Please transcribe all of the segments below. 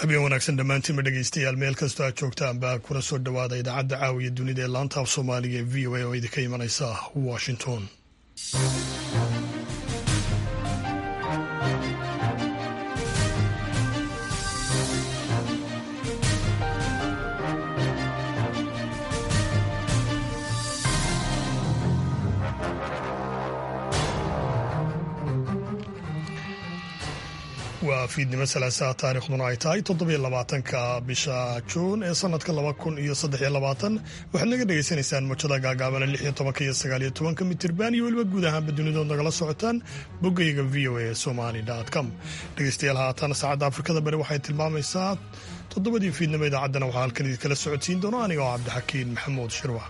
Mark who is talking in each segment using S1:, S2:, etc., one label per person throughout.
S1: habeen wanaagsan dhammaantiinba dhegeystayaal meel kastoo aad joogtaanba kuna soo dhowaada idaacadda caawiya dunida ee laanta af soomaaliga ee v o a oo idinka imanaysa washington waa fiidnimo salaasaha taarikhduna ay tahay toddobiyo labaatanka bisha juun ee sanadka laba kun iyo saddex iyo labaatan waxaad naga dhegaysanaysaan mojada gaagaabana lix iyo tobanka iyo sagaal iyo tobanka mitirban iyo weliba guud ahaanba dunidood nagala socotaan boggayga v o a somali com dhegeystayaal haatan saacadda afrikada bari waxay tilmaamaysaa toddobadii fiidnimo idaacaddana waxaa halkan idinkala socodsiin doona aniga oo cabdixakiin maxamuud shirwax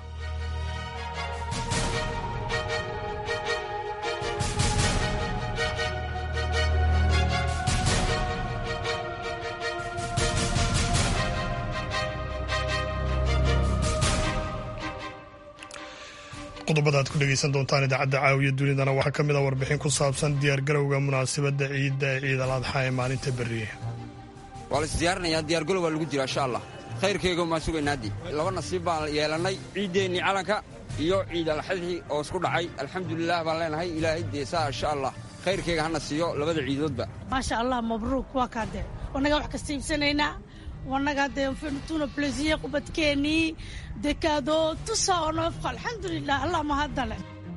S1: qodobada aad ku dhegeysan doontaan idaacadda caawiya dunidana waxaa ka mid a warbixin ku saabsan diyaargarowga munaasabadda ciidda ee ciid al adxa ee maalinta berriye
S2: waa la isdiyaarinayaa diyaargalow waa lagu jira insha allah khayrkeyga maan sugaynaadii laba nasiib baan yeelannay ciiddeennii calanka iyo ciid alxadxi oo isku dhacay alxamdulilah baan leenahay ilaahay deesaa insha allah khayrkeyga hana siiyo labada ciidoodba
S3: maasha allah mabruuk waa kaadee wannagaa wax kasta iibsanaynaa wannagaa dee tuna blesiye qubadkeennii dekaado tusa oo noofqa alxamdulilah allah mahadale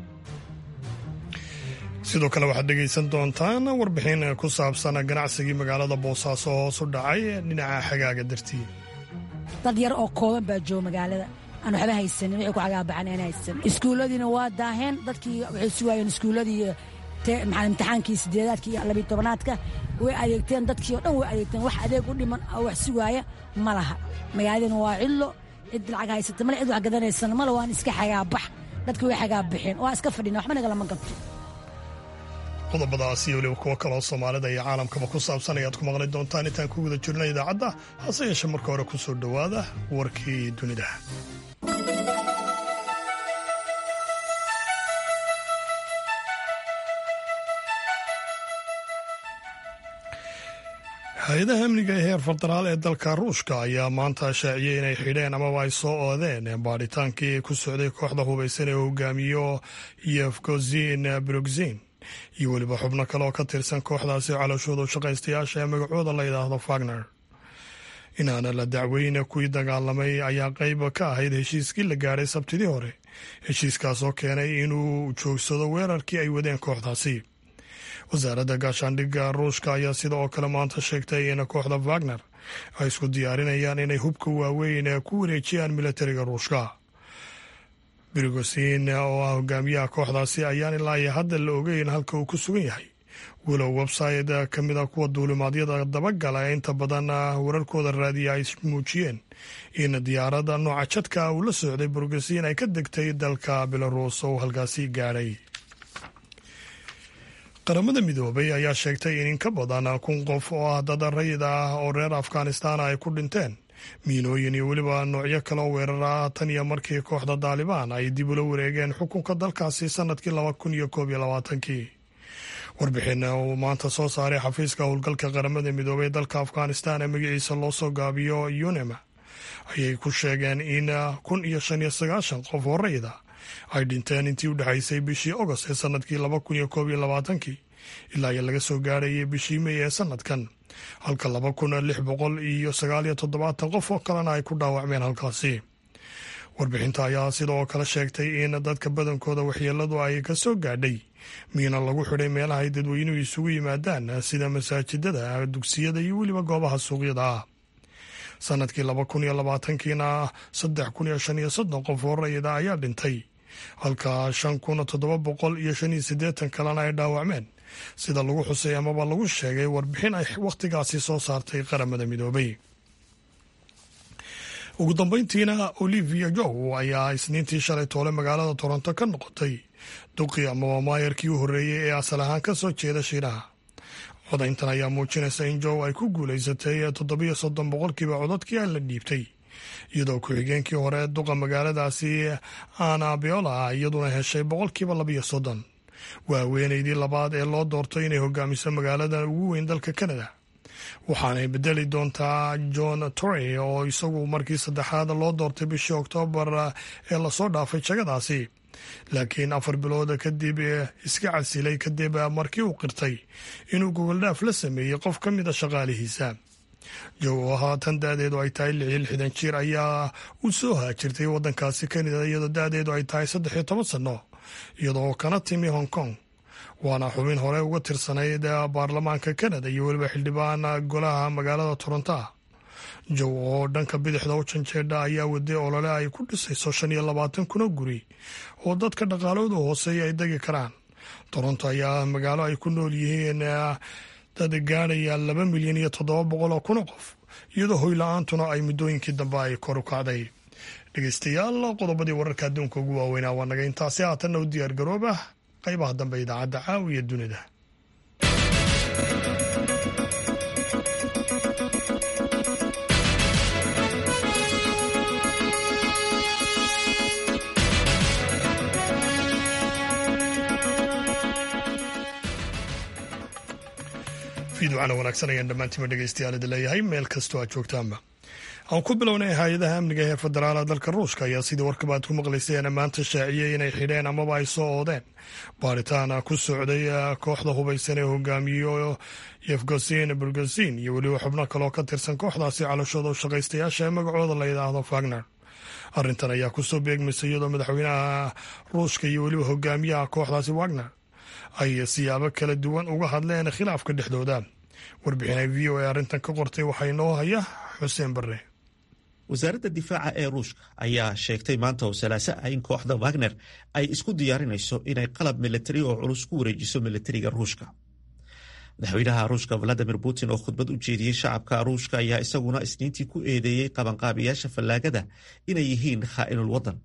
S1: sidoo kale waxaad dhegaysan doontaan warbixin ku saabsan ganacsigii magaalada boosaaso hoos u dhacay dhinaca xagaaga dartii
S4: dad yar oo kooban baa jooga magaalada aan waxba haysanin wixii ku cagaabaxan aan haysan iskuulladiina waa daaheen dadkii waxay sugaayeen iskuulladii maxaa imtixaankii sideedaadka iyo labiyo tobanaadka way adeegteen dadkii o dhan way adeegteen wax adeeg u dhiman oo wax sugaaya ma laha magaaladina waa cillo cid lacag haysata male cid wax gadanaysana male waan iska xagaabax dadki way xagaabaxeen waan iska fadhina waxba nagalama gabto
S1: qodobadaas iyo weliba kuwo kaloo soomaalida iyo caalamkaba ku saabsan ayaad ku maqli doontaan intaan ku guda jirna idaacadda hase yeeshee marka hore ku soo dhowaada warkii dunida hay-adaha amniga ee heer federaal ee dalka ruushka ayaa maanta shaaciyey inay xidheen amaba ay soo oodeen baadhitaankii ku socday kooxda hubaysan ee hogaamiyo yefgozin brugzin iyo weliba xubno kale oo ka tirsan kooxdaasi calooshooda shaqaystayaasha ee magacooda la yidhaahdo fagner inaana la dacweyne kuwii dagaalamay ayaa qayb ka ahayd heshiiskii la gaadhay sabtidii hore heshiiskaas oo keenay inuu joogsado weerarkii ay wadeen kooxdaasi wasaaradda gaashaandhigga ruushka ayaa sida oo kale maanta sheegtay in kooxda wagner ay isku diyaarinayaan inay hubka waaweyn ku wareejiyaan militariga ruushka brigosin oo ah hogaamiyaha kooxdaasi ayaan ilaa iyo hadda la ogeyn halka uu ku sugan yahay walow website ka mid a kuwa duulimaadyada dabagala ee inta badan wararkooda raadiya ay muujiyeen in diyaaradda nooca jadka uu la socday brigosin ay ka degtay dalka belarus oo halkaasi gaadhay qaramada midoobay ayaa sheegtay in in ka badan kun qof oo ah dad rayid ah oo reer afghanistan ay ku dhinteen miinooyin iyo weliba noocyo kale oo weerara tan iyo markii kooxda daalibaan ay dib ula wareegeen xukunka dalkaasi sanadkii laba kun iyo koob iyo labaatankii warbixin uu maanta soo saaray xafiiska howlgalka qaramada midoobay dalka afghanistan ee magaciisa loo soo gaabiyo unema ayay ku sheegeen in kun iyo shan iyo sagaashan qof oo rayid ah ay dhinteen intii u dhexaysay bishii ogost ee sanadkii laba kun iyo koob iyo labaatankii ilaa iyo laga soo gaarayay bishii mey ee sanadkan halka laba kun lix boqol iyo sagaal iyo toddobaatan qof oo kalena ay ku dhaawacmeen halkaasi warbixinta ayaa sidoo kale sheegtay in dadka badankooda waxyeeladu ay ka soo gaadhay miina lagu xidhay meelaha ay dadweynuhu isugu yimaadaan sida masaajidada dugsiyada iyo weliba goobaha suuqyada ah sanadkii laba kun iyo labaatankiina saddex kun iyo shan iyo soddon qof oo rayida ayaa dhintay halka shan kun toddoba boqol iyo shan iyo siddeetan kalena ay dhaawacmeen sida lagu xusay amaba lagu sheegay warbixin ay wakhtigaasi soo saartay qaramada midoobay ugu dambeyntiina olivia jow ayaa isniintii shalay toole magaalada toronto ka noqotay duqii amaba maayarkii u horreeyey ee asal ahaan ka soo jeeda shiinaha codayntan ayaa muujinaysa in jow ay ku guulaysatay toddobiyo soddon boqolkiiba codadkii aan la dhiibtay iyadoo ku-xigeenkii hore duqa magaaladaasi ana biola iyaduna heshay boqolkiiba labiyo soddon waa haweeneydii labaad ee loo doortay inay hogaamiso magaalada ugu weyn dalka kanada waxaanay bedeli doontaa john tory oo isagu markii saddexaad loo doortay bishii oktoobar ee lasoo dhaafay jagadaasi laakiin afar bilood kadib iska casilay kadib markii uu qirtay inuu gogoldhaaf la sameeyey qof ka mid a shaqaalihiisa jow oo haatan da-deedu ay tahay lix iyo lixdan jir ayaa u soo haajirtay waddankaasi kanada iyadoo da-deedu ay tahay saddex iyo toban sanno iyadoo kana timi hong kong waana xubin hore uga tirsanayd baarlamaanka kanada iyo weliba xildhibaan golaha magaalada toronto jow oo dhanka bidixda u janjeedha ayaa waday olole ay ku dhisayso shan iyo labaatan kuna guri oo dadka dhaqaaloodu hooseeya ay degi karaan toronto ayaa magaalo ay ku nool yihiin dad gaadhaya laba milyan iyo toddoba boqol oo kun oo qof iyadoo hoyla-aantuna ay muddooyinkii dambe ay kor u kacday dhegeystayaal qodobadii wararka adduunka ugu waaweynaa waa naga intaasi haatanna u diyaar garooba qaybaha dambe idaacadda caawiya dunida fiidwacana wanaagsan ayaan dhammaantiima dhegeystayaal idin leeyahay meel kastoo aad joogtaanba aan ku bilownay hay-adaha amniga ee federaala dalka ruushka ayaa sidii warkaba aad ku maqlayseen maanta shaaciyey inay xidheen amaba ay soo oodeen baaritaan ku socday kooxda hubaysan ee hogaamiyo yefgosin burgosin iyo weliba xubno kaleoo ka tirsan kooxdaasi calashooda u shaqaystayaasha ee magacooda la yidhaahdo fagner arrintan ayaa kusoo beegmaysa iyadoo madaxweynaha ruushka iyo weliba hogaamiyaha kooxdaasi wagner ay siyaabo kala duwan uga hadleen khilaafka dhexdooda warbixinay v o a arrintan ka qortay waxaa inoo haya xuseen barre
S5: wasaaradda difaaca ee ruushka ayaa sheegtay maanta oo salaaso ah in kooxda wagner ay isku diyaarinayso inay qalab militari oo culus ku wareejiso militariga ruushka madaxweynaha ruushka valadimir putin oo khudbad u jeediyey shacabka ruushka ayaa isaguna isniintii ku eedeeyey qabanqaabiyaasha fallaagada inay yihiin khaa'inul waddan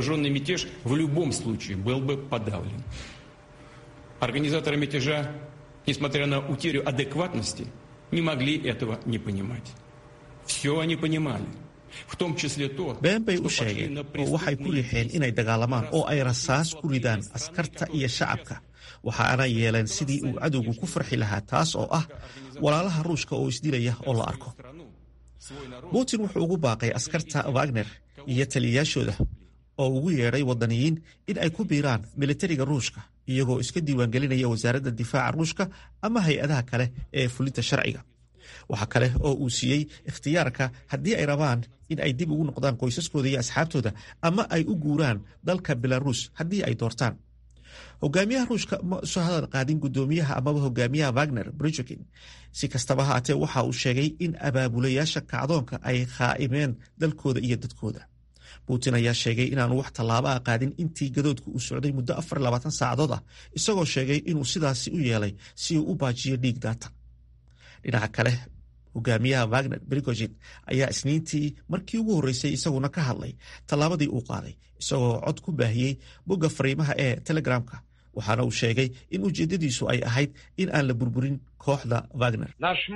S6: Организаторы мятежа, несмотря на утерю адекватности, не могли этого не понимать. Все они понимали.
S5: been bay u sheegeen oo waxay ku riixeen inay dagaalamaan oo ay rasaas ku ridaan askarta iyo shacabka waxaana yeeleen sidii uu cadowgu ku farxi lahaa taas oo ah walaalaha ruushka oo isdilaya oo la arko putin wuxuu ugu baaqay askarta wagner iyo taliyayaashooda oo ugu yeedhay waddaniyiin in ay ku biiraan militariga ruushka iyagoo iska diiwaangelinaya wasaaradda difaaca ruushka ama hay-adaha kale ee fulinta sharciga waxa kale oo uu siiyey ikhtiyaarka haddii ay rabaan in ay dib ugu noqdaan qoysaskooda iyo asxaabtooda ama ay u guuraan dalka belaruus haddii ay doortaan hogaamiyaha ruushka ma soo hadal qaadin guddoomiyaha amaba hogaamiyaha wagner brijokin si kastaba haatee waxa uu sheegay in abaabulayaasha kacdoonka ay khaa'imeen dalkooda iyo dadkooda putin ayaa sheegay inaanu wax tallaaba a qaadin intii gadoodku uu socday muddo afar labaatan saacadood ah isagoo sheegay inuu sidaasi u yeelay si uu u baajiyo dhiig daata dhinaca kale hogaamiyaha wagner brigojin ayaa isniintii markii ugu horreysay isaguna ka hadlay tallaabadii uu qaaday isagoo cod ku baahiyey bogga fariimaha ee telegramka waxaana uu sheegay in ujeeddadiisu ay ahayd in aan la burburin kooxda wagner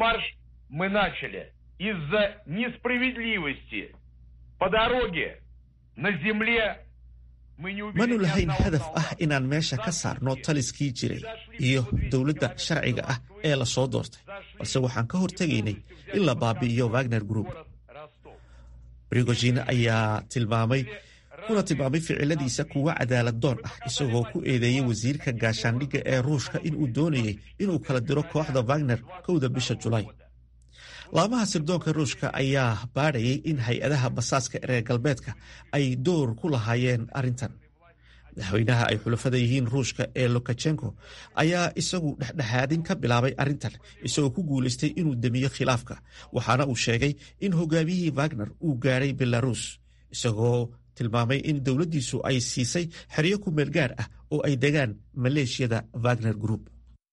S5: manu lahayn hadaf ah inaan meesha ka saarno taliskii jiray iyo dowladda sharciga ah ee la soo doortay balse waxaan ka hortegaynay in la baabi'iyo wagner group brigojin ayaa tilmaamay kuna tilmaamay ficiladiisa kuwa cadaalad doon ah isagoo ku eedeeyey wasiirka gaashaandhigga ee ruushka inuu doonayay inuu kala diro kooxda wagner kowda bisha julaay laamaha sirdoonka ruushka ayaa baadhayay in hay-adaha basaaska reer galbeedka ay door ku lahaayeen arrintan madaxweynaha ay xulafada yihiin ruushka ee lokachenko ayaa isagu dhexdhexaadin ka bilaabay arrintan isagoo ku guulaystay inuu demiyo khilaafka waxaana uu sheegay in hogaamiyihii wagner uu gaadhay belarus isagoo tilmaamay in dowladdiisu ay siisay xeryo ku meel gaar ah oo ay degaan maleeshiyada wagner group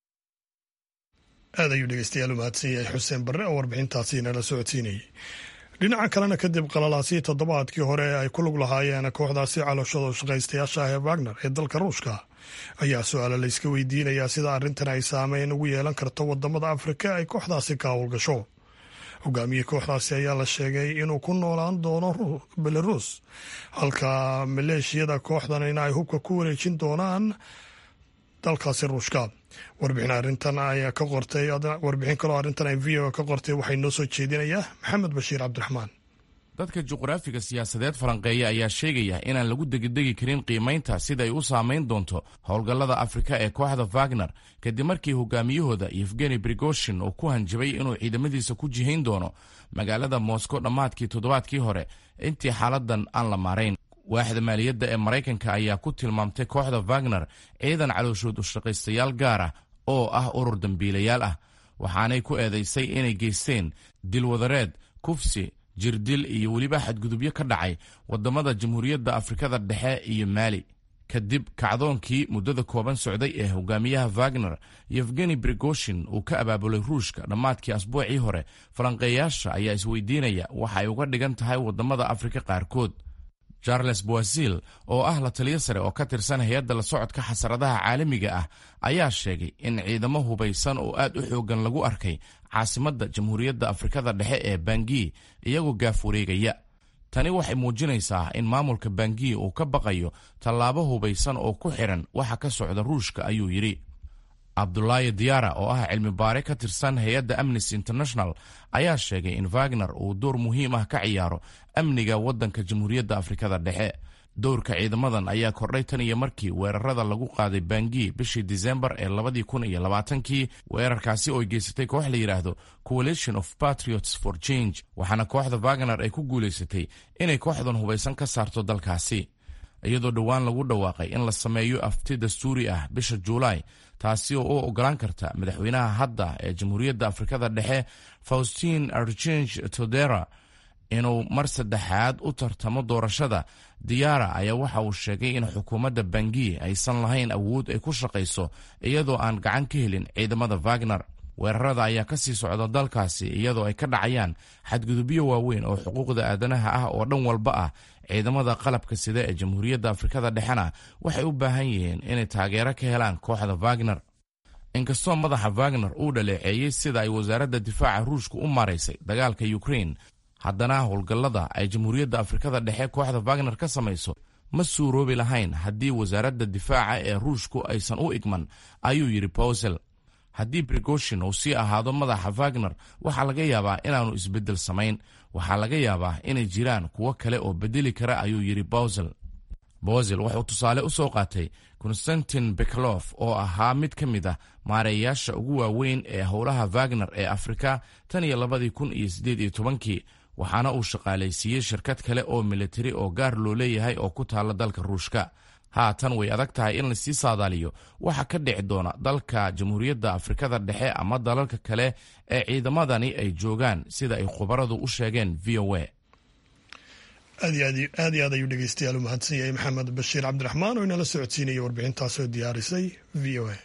S1: aad ayuu dhegeystayaal u mahadsan yahay xuseen barre oo warbixintaasi nala socodsiinayay dhinaca kalena kadib qalalaasii toddobaadkii hore ay ku lug lahaayeen kooxdaasi calooshada shaqaystayaasha ah ee wagner ee dalka ruushka ayaa su-aala layska weydiinayaa sida arrintan ay saameyn ugu yeelan karto wadamada afrika ay kooxdaasi ka howlgasho hogaamiyii kooxdaasi ayaa la sheegay inuu ku noolaan doono belarus halka maleeshiyada kooxdan in ay hubka ku wareejin doonaan dalkaasi ruushka warbixin arrintan ayaa ka qortay warbixin kaloo arrintan ay v o ka qortay waxay noo soo jeedinayaa maxamed bashiir cabdiraxmaan
S7: dadka juqraafiga siyaasadeed falanqeeya ayaa sheegaya inaan lagu degidegi karin qiimaynta sida ay u saamayn doonto howlgallada afrika ee kooxda wagner kadib markii hogaamiyahooda yefgeni brigoshin uu ku hanjabay inuu ciidamadiisa ku jihayn doono magaalada moscow dhammaadkii toddobaadkii hore intii xaaladan aan la maarayn waaxda maaliyadda ee maraykanka ayaa ku tilmaamtay kooxda wagner ciidan calooshood ushaqaystayaal gaar ah oo ah urur dembiilayaal ah waxaanay ku eedaysay inay geysteen dilwadareed kufsi jirdil iyo weliba xadgudubyo ka dhacay waddamada jamhuuriyadda afrikada dhexe iyo maali kadib kacdoonkii muddada kooban socday ee hogaamiyaha wagner yefgeni brigoshin uu ka abaabulay ruushka dhammaadkii asbuucii hore falanqeeyaasha ayaa isweydiinaya waxa ay uga dhigan tahay waddamada afrika qaarkood charles boasil oo ah la taliyo sare oo ka tirsan hay-adda la socodka xasaradaha caalamiga ah ayaa sheegay in ciidamo hubaysan oo aad u xoogan lagu arkay caasimadda jamhuuriyadda afrikada dhexe ee bangi iyagoo gaaf wareegaya tani waxay muujinaysaa in maamulka bangi uu ka baqayo tallaabo hubaysan oo ku xidhan waxa ka socda ruushka ayuu yidhi cabdulaahi diyaara oo ah cilmi baare ka tirsan hay-adda amnesty international ayaa sheegay in wagner uu door muhiim ah ka ciyaaro amniga waddanka jamhuuriyadda afrikada dhexe dowrka ciidamadan ayaa kordhay tan iyo markii weerarada lagu qaaday bangi bishii disembar ee labadii kun iyo labaatankii weerarkaasi oo geysatay koox la yidhaahdo coalition of patriots for change waxaana kooxda wagner ay ku guulaysatay inay kooxdan hubaysan ka saarto dalkaasi iyadoo dhowaan lagu dhawaaqay in la sameeyo afti dastuuri ah bisha juulaay taasi oo u ogolaan karta madaxweynaha hadda ee jamhuuriyadda afrikada dhexe faustin archange todera inuu mar saddexaad u tartamo doorashada diyaara ayaa waxa uu sheegay in xukuumadda bangi aysan lahayn awood ay ku shaqayso iyadoo aan gacan ka helin ciidamada wagner weerarada ayaa ka sii socda dalkaasi iyadoo ay ka dhacayaan xadgudubyo waaweyn oo xuquuqda aadanaha ah oo dhan walba ah ciidamada qalabka sida ee jamhuuriyadda afrikada dhexena waxay u baahan yihiin inay taageero ka helaan kooxda wagner inkastoo madaxa wagner uu dhaleeceeyey sida ay wasaaradda difaaca ruushka u maaraysay dagaalka ukrain haddana howlgallada ay jamhuuriyadda afrikada dhexe kooxda wagner ka samayso ma suuroobi lahayn haddii wasaaradda difaaca ee ruushku aysan u igman ayuu yidhi bowsel haddii brigoshin uu sii ahaado madaxa wagner waxaa laga yaabaa inaanu isbeddel samayn waxaa laga yaabaa inay jiraan kuwo kale oo bedeli kara ayuu yidhi bowsel bowsel wuxuu tusaale u soo qaatay konstantin beklof oo ahaa mid ka mid ah maareeyaasha ugu waaweyn ee howlaha wagner ee afrika tan iyo labadii kun iyo siddeed iyo tobankii waxaana uu shaqaalaysiiyey shirkad kale oo militari oo gaar loo leeyahay oo ku taalla dalka ruushka haatan way adag tahay in lasii saadaaliyo waxa ka dhici doona dalka jamhuuriyadda afrikada dhexe ama dalalka kale ee ciidamadani ay joogaan sida ay khubaradu u sheegeen v o a
S1: aad iyo aad ayuu dhegeystayaal u mahadsan yahay maxamed bashiir cabdiraxmaan oo inala socodsiinaya warbixintaasoo diyaarisay v o a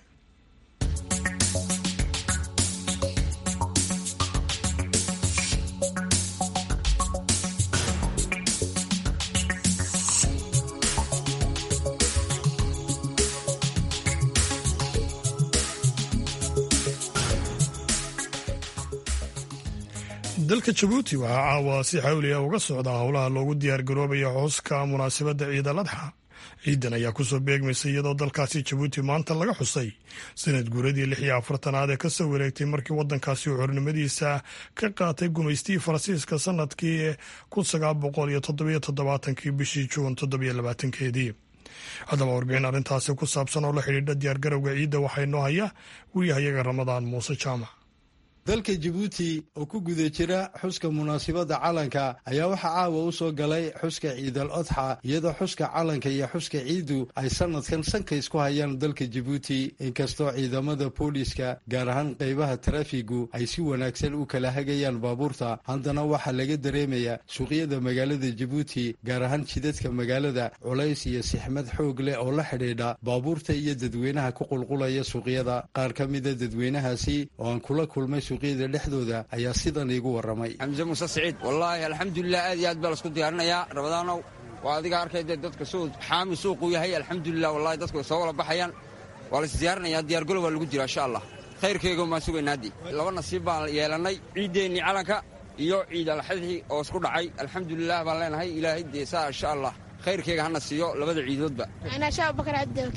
S1: dalka jabuuti waxaa caawa si xawliya uga socda howlaha loogu diyaargaroobaya xuska munaasabadda ciid al adxa ciidan ayaa kusoo beegmaysa iyadoo dalkaasi jabuuti maanta laga xusay sanad guuradii lix iyo afartanaad ee kasoo wareegtay markii wadankaasi uu xornimadiisa ka qaatay gumaystii faransiiska sanadkii kun sagaal boqol iyo toddobiyo toddobaatankii bishii juun toddobiyo labaatankeedii haddaba warbixin arrintaasi ku saabsan oo la xidhiidha diyaargarowga ciidda waxaa inoo haya wariyahayaga ramadaan muuse jaamac
S8: dalka jabuuti oo ku guda jira xuska munaasibadda calanka ayaa waxaa caawa u soo galay xuska ciidal odxa iyadoo xuska calanka iyo xuska ciiddu ay sanadkan sanka isku hayaan dalka jabuuti inkastoo ciidamada booliiska gaar ahaan qaybaha tarafigu ay si wanaagsan u kala hagayaan baabuurta haddana waxaa laga dareemayaa suuqyada magaalada jabuuti gaar ahaan jidadka magaalada culays iyo sixmad xoog leh oo la xidhiidha baabuurta iyo dadweynaha ku qulqulaya suuqyada qaar ka mida dadweynahaasi oo aan kula kulmay suuqyada dhexdooda ayaa sidan iigu warramay
S2: xamse muuse siciid wallaahi alxamdulilah aad iyo aad baa laisku diyaarinayaa rabadaanow waa adiga arkayde dadka suu xaami suuquu yahay alxamdulilah wallahi dadku way soo wala baxayaan waa la isdiyaarinayaa diyaargalo waa lagu jira insha allah khayrkayga maan sugaynaaddii laba nasiib baan yeelannay ciiddeennii calanka iyo ciid alxadxi oo isku dhacay alxamdulilah baan leenahay ilaahay dee saa insha allah khayrkayga hana siiyo labada ciidoodba
S9: anaa abubakar cabdilki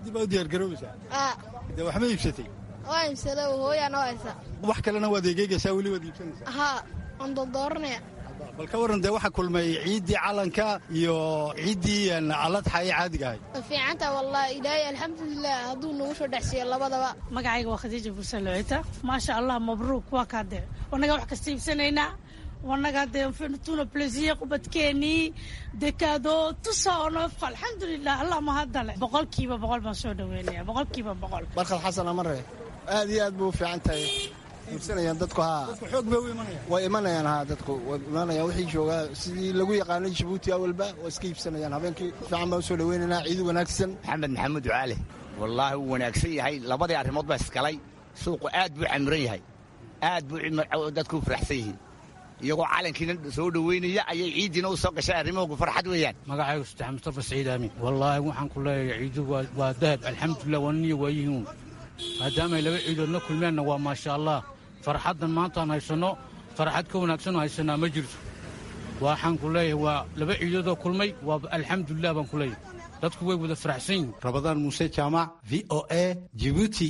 S8: ciidii baa u diyaargaroobaysaa
S9: aa
S8: dee waxma iibsatay
S9: waa imsada hooyaa noo haysa
S8: wax kalena waad egeegaysaa weli waad iibsanaysaa
S9: haa waan dooddooranaya
S8: bal ka warran dee waxaa kulmay ciiddii calanka iyo ciiddii aladxa ee caadiga ahay
S9: way fiicantaha wallahi ilaahay alxamdulilah hadduu nagu soo dhexsiiyo labadaba
S3: magacayga waa khadiija buuse lucita maasha allah mabruuk waa kaa dee wanaga wax kasta iibsanaynaa wanaga dee tuna plaisir ubadkeenii dekaado tusa oo noofqa alxamdulilah allah mahadale boqolkiiba boqol baan soo dhaweynaya boqolkiiba boqol
S10: barkad xasan amare aad iyo aad buu u fiican tahay iibsanayaan dadku haa
S8: xoog bay u imanayaan
S10: way imanayaan haa dadku way imanayaan wixii joogaa sidii lagu yaqaanay jabuuti awalba waa iska iibsanayaan habeenkii fiican baan usoo dhaweynaynaa ciid wanaagsan
S11: maxamed maxamuud ducaale wallaahi wuu wanaagsan yahay labadii arrimood baa isgalay suuqu aad buu camiran yahay aad buu dadku u faraxsan yihiin iyagoo calankiina soo dhoweynaya ayay ciiddiina u soo gashay arrimahoogu farxad weeyaan
S12: magacaygu saddex mustafa saciid aamin wallaahi waxaan ku leeyahay ciidu waa dahab alxamdulilah waa niyo waayihiin maadaamay laba ciidoodna kulmeenna waa maasha allah farxaddan maantaan haysanno farxad ka wanaagsanoo haysanaa ma jirto waxaan ku leeyahay waa laba ciidoodoo kulmay waa alxamdulilah baan ku leeyahay dadku way wada faraxsan yihin
S8: rabadaan muuse jaamac v o a jibuuti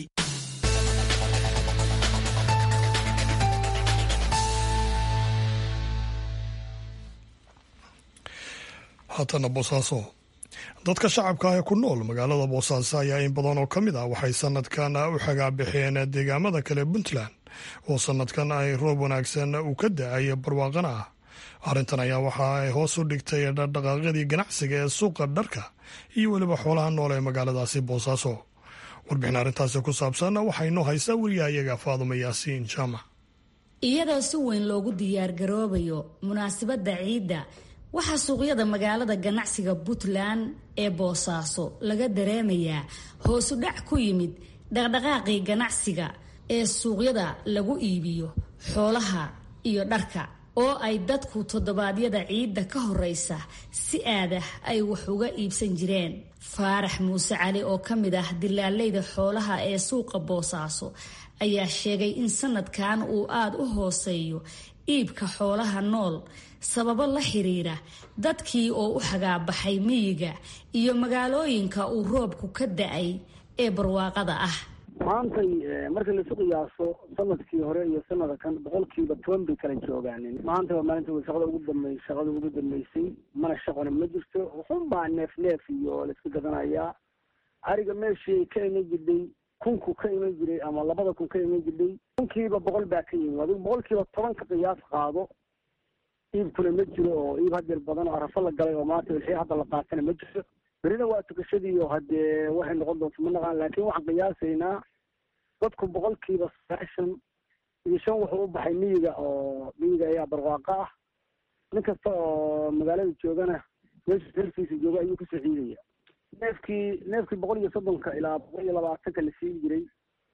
S1: haatana boosaaso dadka shacabka ah ee ku nool magaalada boosaaso ayaa in badan oo ka mid ah waxay sanadkan u xagaabixeen deegaamada kale puntland oo sanadkan ay roob wanaagsan uu ka da-ay barwaaqana ah arrintan ayaa waxa ay hoos u dhigtay dhaqdhaqaaqyadii ganacsiga ee suuqa dharka iyo weliba xoolaha nool ee magaaladaasi boosaaso warbixin arrintaasi ku saabsan waxaa inoo haysaa weriyahayaga faadumo yaasiin jaamac
S13: iyadoo si weyn loogu diyaargaroobayo munaasabadda ciidda waxaa suuqyada magaalada ganacsiga puntland ee boosaaso laga dareemayaa hoosu dhac ku yimid dhaqdhaqaaqii ganacsiga ee suuqyada lagu iibiyo xoolaha iyo dharka oo ay dadku toddobaadyada ciidda ka horeysa si aadah ay wax uga iibsan jireen faarax muuse cali oo ka mid ah dilaaleyda xoolaha ee suuqa boosaaso ayaa sheegay in sanadkan uu aada u hooseeyo iibka xoolaha nool sababo la xiriira dadkii oo u xagaabaxay miyiga iyo magaalooyinka uu roobku ka da-ay ee barwaaqada ah
S14: maantay marka laisu qiyaaso sanadkii hore iyo sanada kan boqolkiiba toban bay kala joogaanin maanta waa maalinta shaqada ugu dambey shaqada ugu dambeysay mana shaqona ma jirto wuxunbaa neef neef iyo laiska gadanayaa ariga meeshii ka iman jirdhay kunku ka iman jiray ama labada kun ka iman jirdhay kunkiiba boqol baa ka yimid adigu boqolkiiba toban ka qiyaas qaado iibkuna ma jiro oo iib hadeer badan oo arafo la galay oo maanta wixii hadda la qaatana ma jiro berina waa tukashadii oo haddee waxay noqon doonto ma naqaan laakiin waxaan qiyaasaynaa dadku boqolkiiba sagaashan iyo shan wuxuu u baxay miyiga oo miyiga ayaa barwaaqo ah nin kasta oo magaalada joogana meesha reerkiisa jooga ayuu kasoo ciidaya neefkii neefkii boqol iyo soddonka ilaa boqol iyo labaatanka la siin jiray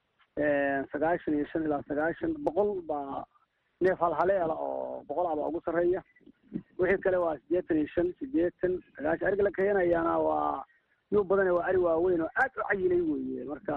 S14: sagaashan iyo shan ilaa sagaashan boqol baa neef halhaleela oo boqol abaa ugu sarreeya wixii kale waa siddeetan iyo shan siddeetan sagaashan ariga la keenayaana waa yuu badane waa ari waaweyn oo aad u cayilay weeye marka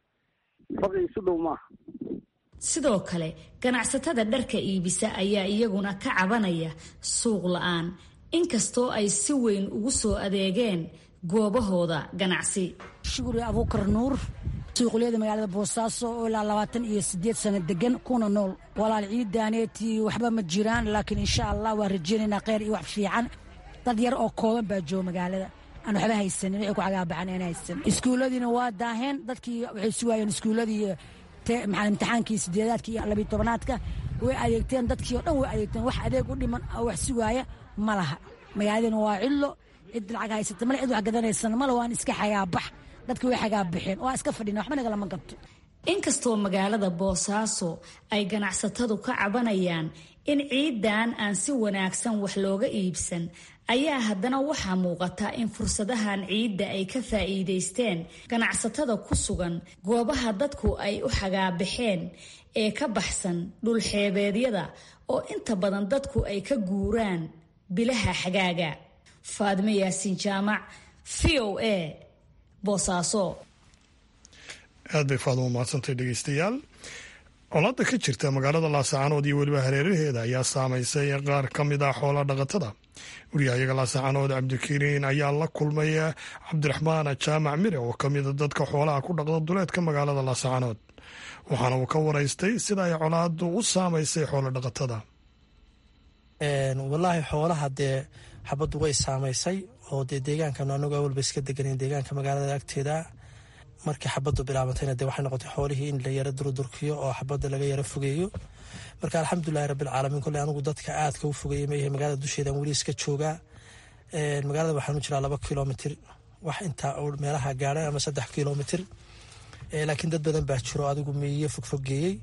S14: faqi isu dhow maaha
S13: sidoo kale ganacsatada dharka iibisa ayaa iyaguna ka cabanaya suuq la-aan inkastoo ay si weyn ugu soo adeegeen goobahooda ganacsi
S4: shukri abuukar nuur suuqliyada magaalada boosaaso oo ilaa labaatan iyo sideed sano degan kuna nool walaal ciidaaneetii waxba ma jiraan laakiin insha allah waa rajeynaynaa kheyr iyo wax fiican dad yar oo kooban baa jooga magaalada aan waxba haysanin wixii ku cagaabaxan aan haysan iskuulladiina waa daaheen dadkii waxay sugaayeen iskuulladii maxaa imtixaankii sideedaadka iyo labiyo tobanaadka way adeegteen dadkii oo dhan way adeegteen wax adeeg u dhiman oo wax sugaaya ma laha magaaladina waa cidlo cid lacag haysata male cid wax gadanaysan male waan iska xagaabax dadki way xagaabaxeen waa iska fadhina waxba nagalama qabto
S13: inkastoo magaalada boosaaso ay ganacsatadu ka cabanayaan in ciidan aan si wanaagsan wax looga iibsan ayaa haddana waxaa muuqata in fursadahan ciidda ay ka faa'iidaysteen ganacsatada ku sugan goobaha dadku ay u xagaabaxeen ee ka baxsan dhulxeebeedyada oo inta badan dadku ay ka guuraan bilaha xagaaga faadime yaasiin jaamac v o a boosaaso
S1: aad bay faaduma mahadsantay dhegeystayaal colaadda ka jirta magaalada laascaanood iyo weliba hareeraheeda ayaa saamaysay qaar ka mid ah xoola dhaqatada wariyahayaga laascaanood cabdikariin ayaa la kulmay cabdiraxmaan jaamac mire oo ka mida dadka xoolaha ku dhaqda duleedka magaalada laascaanood waxaana uu ka waraystay sida ay colaaddu u saamaysay xoola dhaqatada
S15: walaahi xoolaha dee xabaddu way saamaysay oo dee deegaankan anagu awalba iska deganen deegaanka magaalada agteeda markii xabaddu bilaabantayna dee waxay noqotay xoolihii in la yaro durdurkiyo oo xabadda laga yaro fogeeyo marka alxamdulilahi rabbilcaalamiin kolley anigu dadka aadka u fogeeyey mayahay magaalada dusheedan weli iska joogaa magaalada waxaanu jiraa laba kilomitir wax intaa meelaha gaadhay ama saddex kilomitir laakiin dad badan baa jiro adigu miiyo fogfogeeyey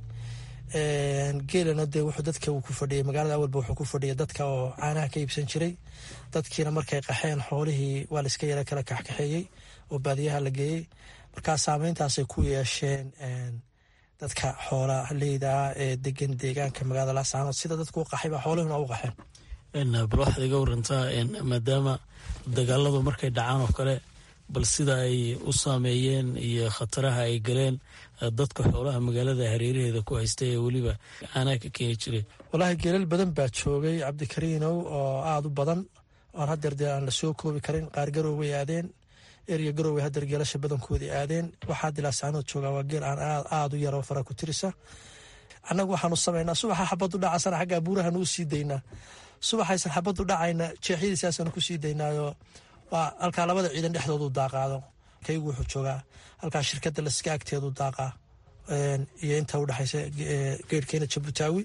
S15: geelana dee wuxuu dadka uu ku fadhiyay magaalada awalba wuxuu ku fadhiyay dadka oo caanaha ka iibsan jiray dadkiina markay qaxeen xoolihii waa la iska yara kala kaxkaxeeyey oo baadiyaha la geeyey markaa saameyntaasay ku yeesheen dadka xoola leydaa ee degan deegaanka magaalada laascaanood sida dadku u qaxay baa xoolihuna u qaxeen
S16: bal waxaad iga warantaa maadaama dagaaladu markay dhacaan oo kale bal sida ay u saameeyeen iyo khataraha ay galeen dadka xoolaha magaalada hareeraheeda ku haysta ee weliba caanaha ka keeni jiray
S15: walaahi geelal badan baa joogay cabdikariinow oo aada u badan oon hadeer dee aan la soo koobi karin qaar garooway aadeen erya garooway hadeer geelasha badankoodii aadeen waxaa dilaasaanood joogaa waa geel aan aada u yaro fara ku tirisa annagu waxaanu samaynaa subaxa xabadu dhacasana xaggaa buurahan u sii daynaa subaxaysan xabadu dhacayna jeexyadiisaasanu ku sii daynaayo waa halkaa labada ciidan dhexdoodu daaqaado kaygu wuxuu joogaa halkaa shirkadda laska agteedu daaqaa iyo inta udhexaysa geerhkeena jabutaawi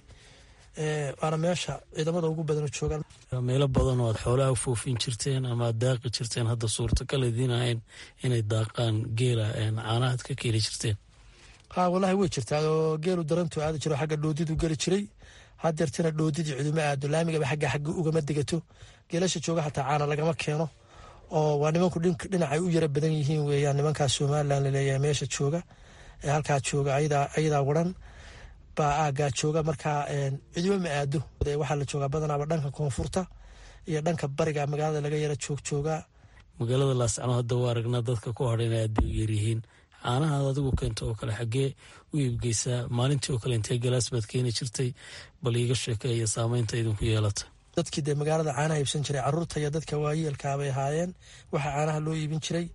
S15: waana meesha ciidamada ugu badan joogaan
S16: meelo badan oo aad xoolaha u foofin jirteen ama aad daaqi jirteen hadda suurtagal idiin ahayn inay daaqaan geela caanahaad ka keeni jirteen
S15: ha wallaahi way jirtaa oo geelu darantu aadi jiro xagga dhoodidu geli jiray hadeertana dhoodidii ciduma aado laamigaba xagga xagga ugama degato geelasha jooga xataa caana lagama keeno oo waa nimanku dhinacay u yara badan yihiin weeyaan nimankaas somalilan laleeyahay meesha jooga ee halkaa jooga ayadaa waran baa aagaa jooga markaa cidiba ma aado waxaa la joogaa badanaaba dhanka koonfurta iyo dhanka bariga magaalada laga yara joog joogaa
S16: magaalada laascano hadda waa aragnaa dadka ku hadhayna aad bay u yaryihiin caanahaad adigu keento oo kale xaggee u iibgeysaa maalintii oo kale intee galaas baad keeni jirtay bal iiga sheekeeya saameynta idinku yeelata
S15: dadkii dee magaalada caanaha iibsan jiray caruurta iyo dadka waayeelkaabay ahaayeen waxaa caanaha loo iibin jiray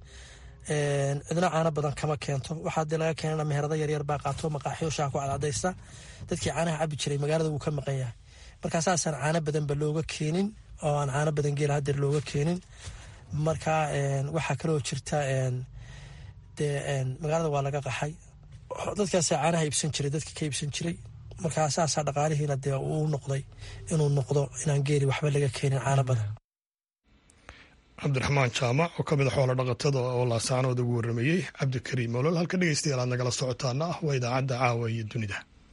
S15: cidna caano badan kama keento waxaa dee laga keenana meherada yaryar baa qaato maqaaxyo shaha ku cadcadaysta dadkii caanaha cabi jiray magaalada wuu ka maqan yahay markaa saasaan caano badanba looga keenin oo aan caano badan geela hadeer looga keenin marka waxaa kaloo jirta dee magaalada waa laga qaxay dadkaasa caanaha iibsan jiray dadka ka iibsan jiray markaa saasaa dhaqaalihiina dee uu noqday inuu noqdo inaan geeli waxba laga keenin caano badan
S1: cabdiraxmaan jaamac oo ka mid a xoola dhaqatada oo laasaanood ugu warrameeyey cabdikariim olol halka dhegeystayaal aad nagala socotaana ah waa idaacadda caawa iyo dunida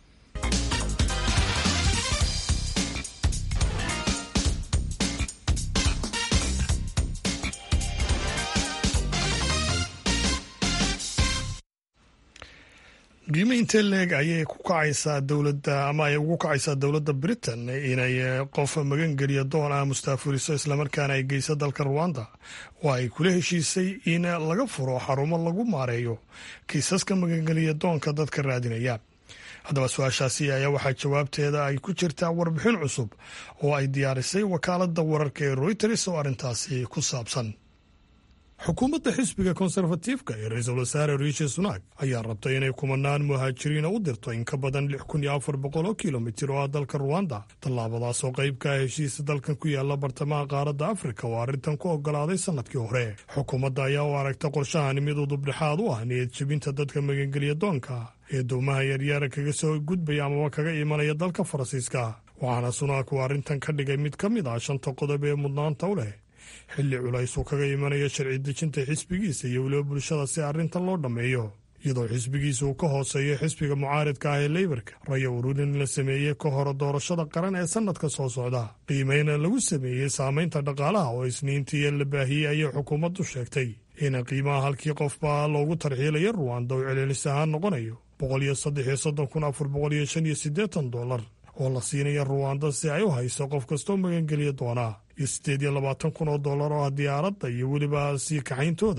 S1: qiimo intee leeg ayay ku kacaysaa dowladda ama ay ugu kacaysaa dowladda britain inay qof magangeliya doon ah mustaafuriso islamarkaana ay geyso dalka ruwanda oo ay kula heshiisay in laga furo xarumo lagu maareeyo kiisaska magangeliya doonka dadka raadinaya haddaba su-aashaasi ayaa waxaa jawaabteeda ay ku jirtaa warbixin cusub oo ay diyaarisay wakaaladda wararka ee royters oo arrintaasi ku saabsan xukuumadda xisbiga konserfatiifka ee ra-iisul wasaare riishi sunak ayaa rabtay inay kumanaan muhaajiriina u dirto in ka badan lix kun iyo afar boqol oo kilomitir oo ah dalka ruwanda tallaabadaas oo qayb ka ah heshiisa dalkan ku yaala bartamaha qaaradda afrika oo arrintan ku ogolaaday sannadkii hore xukuumadda ayaa u aragta qorshahani mid udubdhexaad u ah niyad jebinta dadka magangeliya doonka ee doomaha yaryaara kaga soo gudbaya amaba kaga imanaya dalka faransiiska waxaana sunak uu arrintan ka dhigay mid ka mid ah shanta qodob ee mudnaanta u leh xilli culays uu kaga imanayo sharci dejinta xisbigiisa iyo weliba bulshada si arrintan loo dhammeeyo iyadoo xisbigiisa uu ka hooseeyo xisbiga mucaaridka ah ee leybarka raya ururin la sameeyey ka hore doorashada qaran ee sannadka soo socda qiimeyna lagu sameeyey saamaynta dhaqaalaha oo isniintii la baahiyey ayay xukuumaddu sheegtay in qiimaha halkii qofba loogu tarxiilayo ruwanda uu celcelis ahaan noqonayo boqol iyo saddex iyo soddon kun afar boqol iyo shan iyo siddeetan dollar oo la siinaya ruwanda si ay u hayso qof kastoo magangeliya doonaa iyo siddeed iyo labaatan kun oo dollar oo ah diyaaradda iyo weliba sii kaxayntooda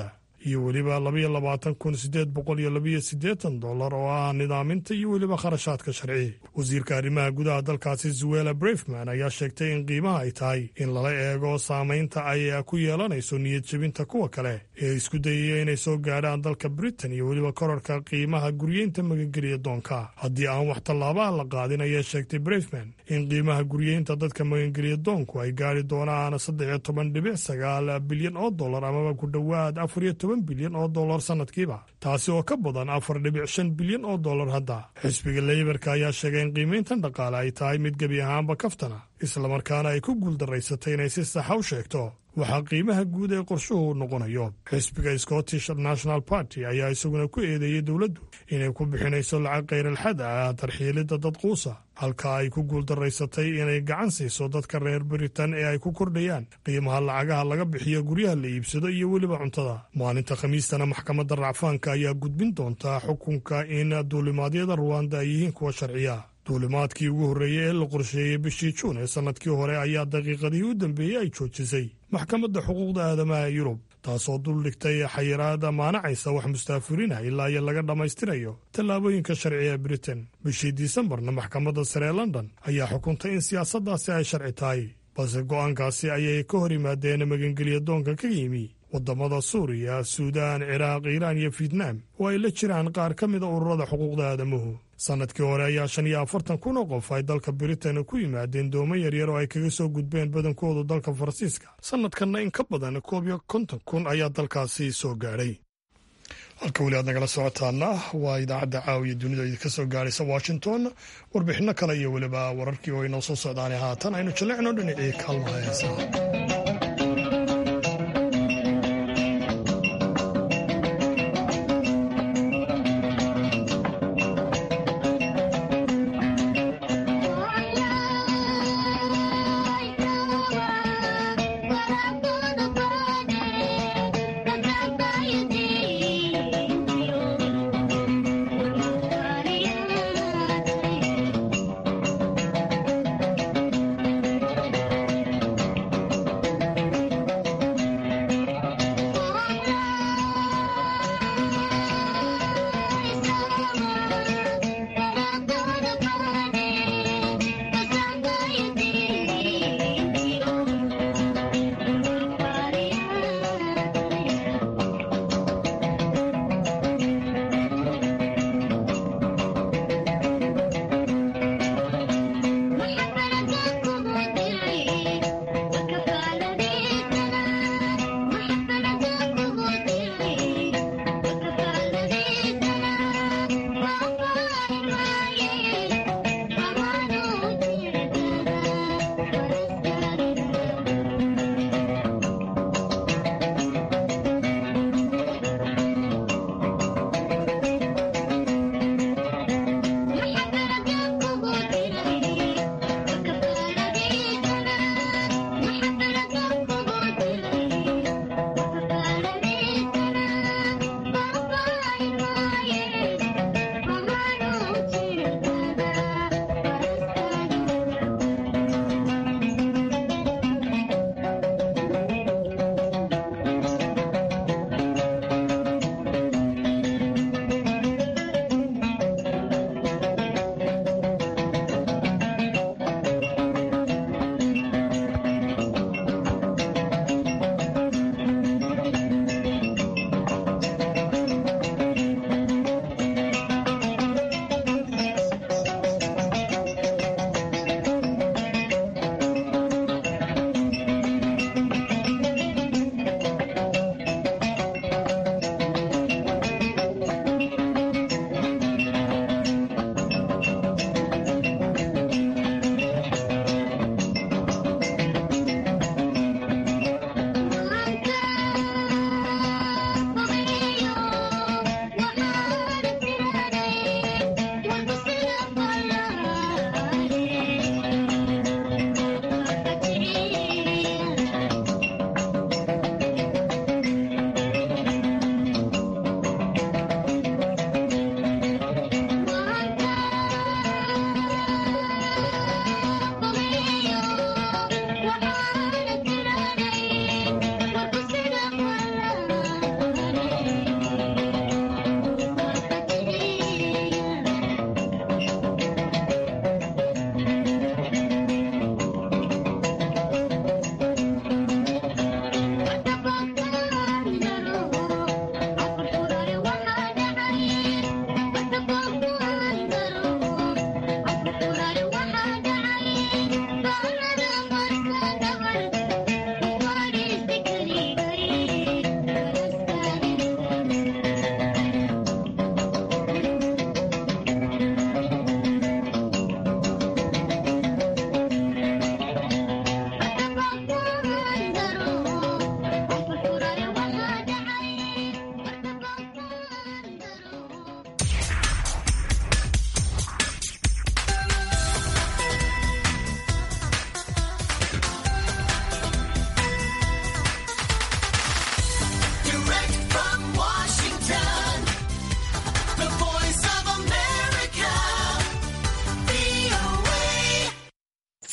S1: iyo weliba labaiyo labaatan kun sideed boqol iyo labiyo siddeetan dollar oo ah nidaaminta iyo weliba kharashaadka sharci wasiirka arrimaha gudaha dalkaasi zuela brefman ayaa sheegtay in qiimaha ay tahay in lala eego saamaynta ay ku yeelanayso niyad jebinta kuwa kale ee isku dayaya inay soo gaadhaan dalka britain iyo weliba korarka qiimaha guryeynta magangeliya doonka haddii aan wax tallaabaha la qaadin ayaa sheegtay brefman in qiimaha guryeynta dadka magangeliya doonku ay gaari doonaan saddex iyo toban dhibic sagaal bilyan oo dollar amaba ku dhowaad afar iyo toban bilyan oo dollar sanadkiiba taasi oo ka badan afar dhibic shan bilyan oo dollar hadda xisbiga leybarka ayaa sheegay in qiimayntan dhaqaale ay tahay mid gebi ahaanba kaftana islamarkaana ay ku guuldaraysatay inay si saxa u sheegto waxaa qiimaha guud ee qorshuhu noqonayo xisbiga scottish national party ayaa isaguna ku eedeeyey dowladdu inay ku bixinayso lacag khayral-xad ah tarxiilidda dad quusa halka ay ku guuldaraysatay inay gacan siiso dadka reer baritan ee ay ku kordhayaan qiimaha lacagaha laga bixiyo guryaha la iibsado iyo weliba cuntada maalinta khamiistana maxkamadda racfaanka ayaa gudbin doontaa xukunka in duulimaadyada ruwanda ay yihiin kuwa sharciya duulimaadkii ugu horreeyey ee la qorsheeyey bishii juun ee sannadkii hore ayaa daqiiqadihii u dambeeyey ay joojisay maxkamadda xuquuqda aadamaha yurub taasoo duldhigtay xayiraada maanacaysa wax mustaafiriina ilaa iyo laga dhammaystirayo tallaabooyinka sharci ee britain bishii disembarna maxkamadda sare ee london ayaa xukuntay in siyaasaddaasi ay sharci tahay balse go'aankaasi ayay ka hor yimaadeen magangeliya doonka ka yimi waddamada suuriya suudaan ciraaq iiraan iyo fietnaam oo ay la jiraan qaar ka mida ururada xuquuqda aadamuhu sannadkii hore ayaa shan iyo afartan kun oo qof ay dalka britain ku yimaadeen doomo yaryar oo ay kaga soo gudbeen badankoodu dalka faransiiska sannadkanna in ka badan koob iyo konton kun ayaa dalkaasi soo gaadhay halka weli aad nagala socotaana waa idaacadda caawiya dunida idinka soo gaadhaysa washington warbixinno kale iyo weliba wararkii oo inoo soo socdaanay haatan aynu jallecno dhinacii kaalmaha heesaha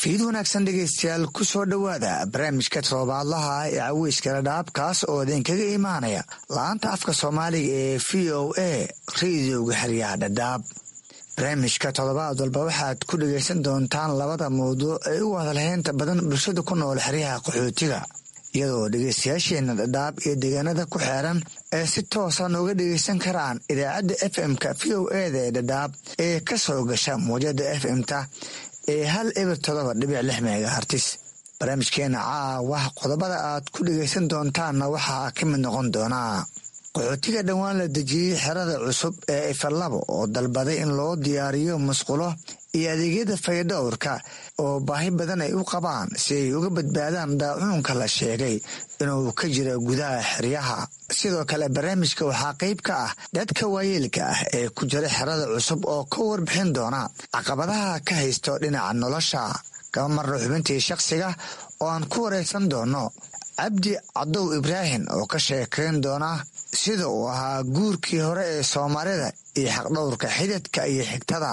S17: fiid wanaagsan dhegaystayaal ku soo dhowaada barnaamijka toddobaadlaha ah ee caweyska dhadhaab kaas oo idinkaga imaanaya la-aanta afka soomaaliga ee v o a rediyoga xeryaha dhadhaab barnaamijka toddobaad walba waxaad ku dhegaysan doontaan labada mawduuc ee u hadalhaynta badan bulshada ku nool xeryaha qaxootiga iyadoo dhegaystayaasheenna dhadhaab iyo deegaanada ku xeeran ee si toosa nooga dhegaysan karaan idaacadda f m-ka v o eda ee dhadhaab ee ka soo gasha muwjada f m-ta ee hal eber todoba dhibic lix megahartis barnaamijkeena caawa qodobada aad ku dhegaysan doontaanna waxaa ka mid noqon doonaa qaxootiga dhowaan la dejiyey xerada cusub ee ifalabo oo dalbaday in loo diyaariyo musqulo iyo adeegyada fayadhowrka oo baahi badan ay u qabaan si ay uga badbaadaan daacuunka la sheegay inuu ka jira gudaha xeryaha sidoo kale barnaamijka waxaa qayb ka ah dadka waayeelka ah ee ku jira xerada cusub oo ka warbixin doona caqabadaha ka haysto dhinaca nolosha kama marna xubintii shakhsiga oo aan ku waraysan doono cabdi cadow ibraahim oo ka sheekayn doona sida uu ahaa guurkii hore ee soomaalida iyo xaqdhowrka xididka iyo xigtada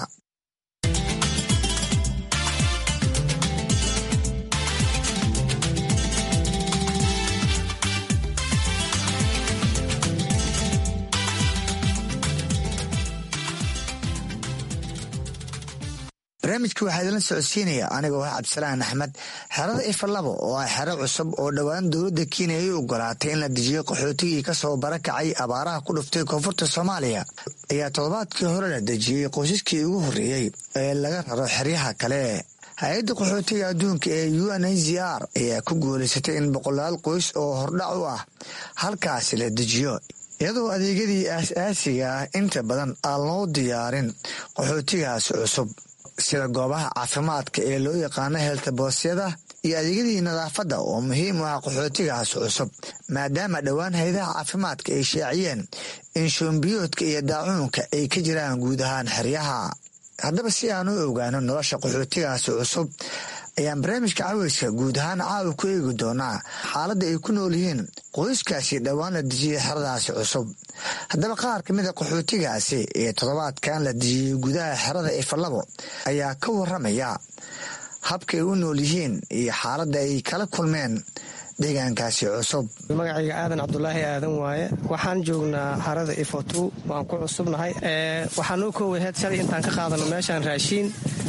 S17: barnaamijka waxaa idinla socodsiinaya anigoo ah cabdisalaan axmed xerada ifalabo oo ah xero cusub oo dhowaan dowladda kenya ay ogolaatay in la dejiyo qaxootigii kasoo barakacay abaaraha ku dhuftay koonfurta soomaaliya ayaa toddobaadkii hore la dejiyey qoysaskii ugu horreeyey ee laga raro xeryaha kale hay-adda qaxootiga adduunka ee u n h c r ayaa ku guulaysatay in boqolaal qoys oo hordhac u ah halkaasi la dejiyo iyadoo adeegyadii aas-aasiga ah inta badan aan loo diyaarin qaxootigaasi cusub sida goobaha caafimaadka ee loo yaqaano heeltaboosyada iyo adeegyadii nadaafadda oo muhiim u ah qaxootigaas cusub maadaama dhowaan haydaha caafimaadka ay shaaciyeen in shoombiyoodka iyo daacuunka ay ka jiraan guud ahaan xeryaha haddaba si aan u ogaano nolosha qaxootigaasi cusub ayaan barnaamijka caweyska guud ahaan caawa ku eegi doonaa xaaladda ay ku nool yihiin qoyskaasi dhowaan la dejiyey xeradaasi cusub haddaba qaar ka mid a qaxootigaasi ee toddobaadkan la dejiyey gudaha xerada ifalabo ayaa ka waramaya habkay u nool yihiin iyo xaaladda ay kala kulmeen deegaankaasi cusub
S18: magacayga aadan cabdulaahi aadan waaye waxaan joognaa xarada ifotu waan ku cusubnahay waxaa noo koowaheed shalay intaan ka qaadano meeshaan raashiin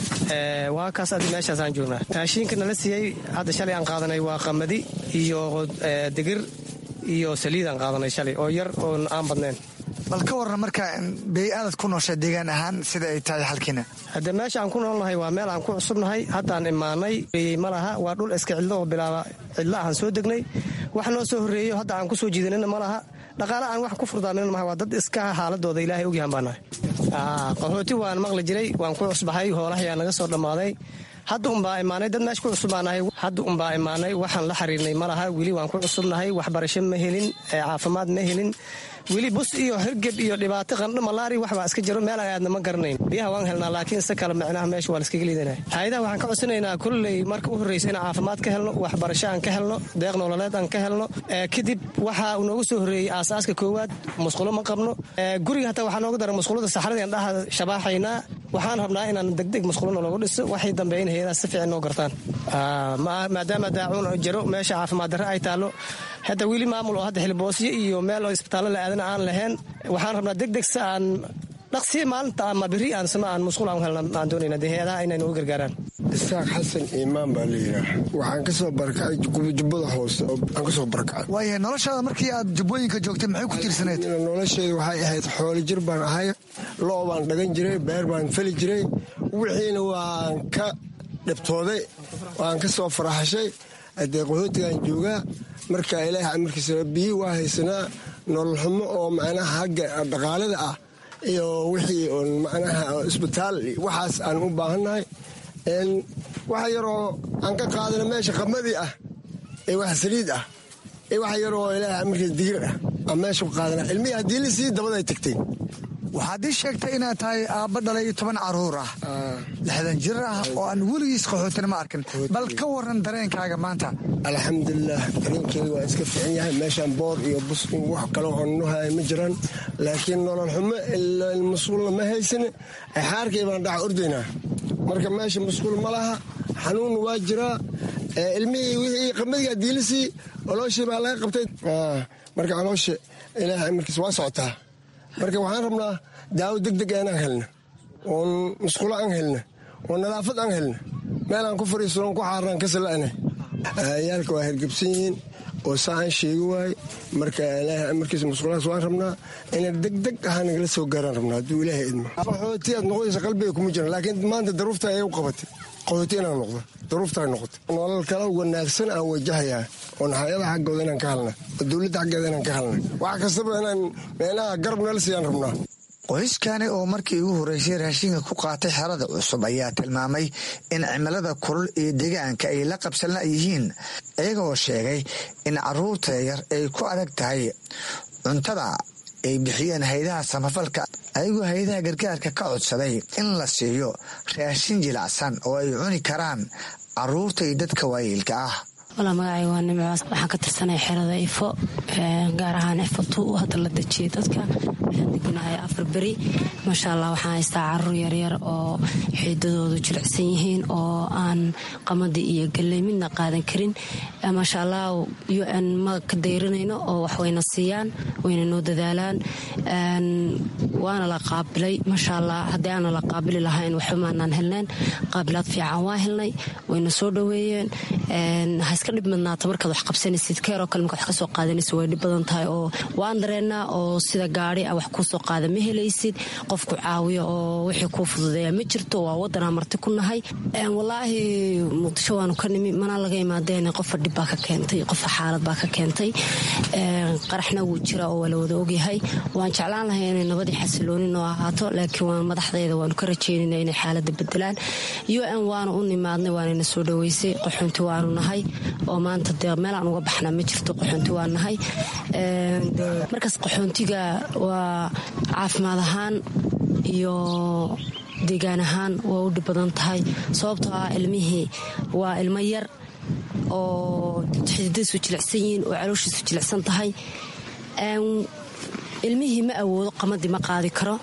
S18: waa kaas adi meeshaasaan joognaa raashiinka nala siiyey hadda shalay aan qaadanay waa qamadi iyo digir iyo saliidaan qaadanay shalay oo yar oo aan badnayn
S17: bal ka warran marka bey-aadad ku noosha deegaan ahaan sida ay tahay xalkiina
S18: hadde meesha aan ku noolnahay waa meel aan ku cusubnahay haddaan imaanay ma laha waa dhul iska cidlo oo bilaaba cidlo ahaan soo degnay wax noo soo horreeyo hadda aan ku soo jiidanina ma laha dhaqaale aan wax ku furdaamin maha waa dad iska xaaladooda ilaahay ogyahan baanahay qaxooti waan maqli jiray waan ku cusbahay hoolahayaa naga soo dhammaaday hadda unbaa imaanay dad meesha ku cusubbaanahay hadda unbaa imaanay waxaan la xiriirnay ma laha weli waan ku cusubnahay waxbarasho ma helin caafimaad ma helin weli bus iyo hirgeb iyo dhibaato qandho malaari waxbaa iska jiro meel aan aadna ma garanayn biyaha waan helnaa laakiin se kale micnaha meesha waa laskaga liidanaya hay-adaha waxaan ka codsanaynaa kolley marka u horreysa in caafimaad ka helno waxbarasho aan ka helno deeq nololeed aan ka helno kadib waxaa noogu soo horreeyey aasaaska koowaad musqulo ma qabno guriga hataa waxaa nooga dara musqulada saxradii aan dhaha shabaaxaynaa waxaan rabnaa inaan degdeg musqulona loogu dhiso waxay dambe in hay-adaha si fiican noo gartaan maadaama daacuun jiro meesha caafimaad darre ay taallo hadda weli maamul oo hadda xilboosyo iyo meel oo isbitaallo la aadana aan lahayn waxaan rabnaa degdeg si aan dhaqsi maalinta ama beri aan sama aan musqul aan helna aan doonayna dee hay-adaha inay nagu gargaaraan
S19: isaaq xasan iimaan baa la yidhaah waxaan ka soo barakacay jubbada hoose aan ka soo barakacay
S17: waaya noloshaada markii aad jubbooyinka joogtay maxay ku tiirsaneed
S19: nolosheedu waxay ahayd xoolo jir baan ahay loo baan dhagan jiray beer baan fali jiray wixiina waan ka dhibtooday waan ka soo faraxashay haddee qaxootigaan joogaa marka ilaaha amarkiisa biyi waa haysanaa nolol xumo oo macnaha hagga dhaqaalada ah iyo wixii oon macnaha isbitaal waxaas aan u baahannahay waxa yaroo aan ka qaadana meesha qamadii ah ee wax saliid ah ee waxa yaroo ilaaha amarkiisa digir ah aan meesha ku qaadana ilmihii haddii la sii dabaday tagtay
S17: waxaad ii sheegtay inaad tahay aabba dhalay toban caruur ah lixdan jir ah oo aan weligiis qaxootina ma arkin bal ka waran dareenkaaga maanta
S19: alxamdulilah dareenkeeda waa iska fiican yahay meeshaan boor iyo bus wax kale oo nuhaya ma jiraan laakiin nolol xumo masquulna ma haysan xaarkay baan dhaca ordaynaa marka meesha masquul ma laha xanuun waa jiraa ilmihii wixii qamadiga diilisii olooshii baa laga qabtay marka caloosha ilaahay markiis waa socotaa marka waxaan rabnaa daawo deg deg inaan helna oon musqulo aan helna oo nadaafad aan helna meel aan ku fariisano ku xaarnaan ka sala'na yaalka waa hergebsan yihiin oo saa aan sheegi waaye marka ilaahay markiis musqulahaas waan rabnaa ina deg deg ahaa nagala soo gaaraan rabnaa hadduu ilaahay idmo qaxooti aad noqonaysa qalbiga kuma jiran laakiin maanta daruufta ayay u qabatay qaxooti inaan noqdo daruuftaa noqotay nolol kala wanaagsan aan wajahayaa oo naxayada xaggooda inaan ka halna oo dowladda xaggeeda inaan ka halna wax kastaba inaan meelaha garab nala siiyaan rabnaa
S17: qoyskani oo markii ugu horreysay raashinka ku qaatay xerada cusub ayaa tilmaamay in cimilada kulul iyo deegaanka ay la qabsanla yihiin iyagoo sheegay in carruurta yar ay ku adag tahay cuntada ay bixiyeen haydaha samafalka ayagoo haydaha gargaarka ka codsaday in la siiyo raashin jilacsan oo ay cuni karaan carruurta iyo dadka waayeelka ah
S20: walaa magacay waa nimcaas waxaan ka tirsanaya xerada ifo gaar ahaan ifo tu hadda la dejiyay dadka waxaan deganahay afar beri maasha allah waxaan haystaa caruur yaryar oo xiidadoodu jilicsan yihiin oo aan qamadii iyo galley midna qaadan karin maasha allah u n ma ka dayranayno oo wax wayna siiyaan wayna noo dadaalaan waana la qaabilay maasha allah haddii aana la qaabili lahayn waxba maanaan helneen qaabilaad fiican waa helnay wayna soo dhoweeyeen iska dhib madnaata markaad wax qabsanaysid keeroo kale markaad wax ka soo qaadanaysid way dhib badan tahay oo waan dareennaa oo sida gaari a wax kuu soo qaada ma helaysid qofku caawiyo oo wixii kuu fududeeya ma jirto waa waddanaa marti ku nahay wallaahi muqdisho waanu ka nimi mana laga imaadeen qofa dhib baa ka keentay qofa xaalad baa ka keentay qaraxna wuu jira oo waa la wada ogyahay waan jeclaan lahay inay nabadii xasilooni noo ahaato laakiin waan madaxdeeda waanu ka rajeynayna inay xaaladda bedelaan u n waanu u nimaadnay waanayna soo dhoweysay qaxoonti waanu nahay oo maanta dee meelaan uga baxnaa ma jirto qaxoonti waa nahay markaas qaxoontiga waa caafimaad ahaan iyo deegaan ahaan waa u dhib badan tahay sababtoo ah ilmihii waa ilmo yar oo xididadiisu jilicsan yihiin oo calooshiisu jilicsan tahay ilmihii ma awoodo qamadii ma qaadi karo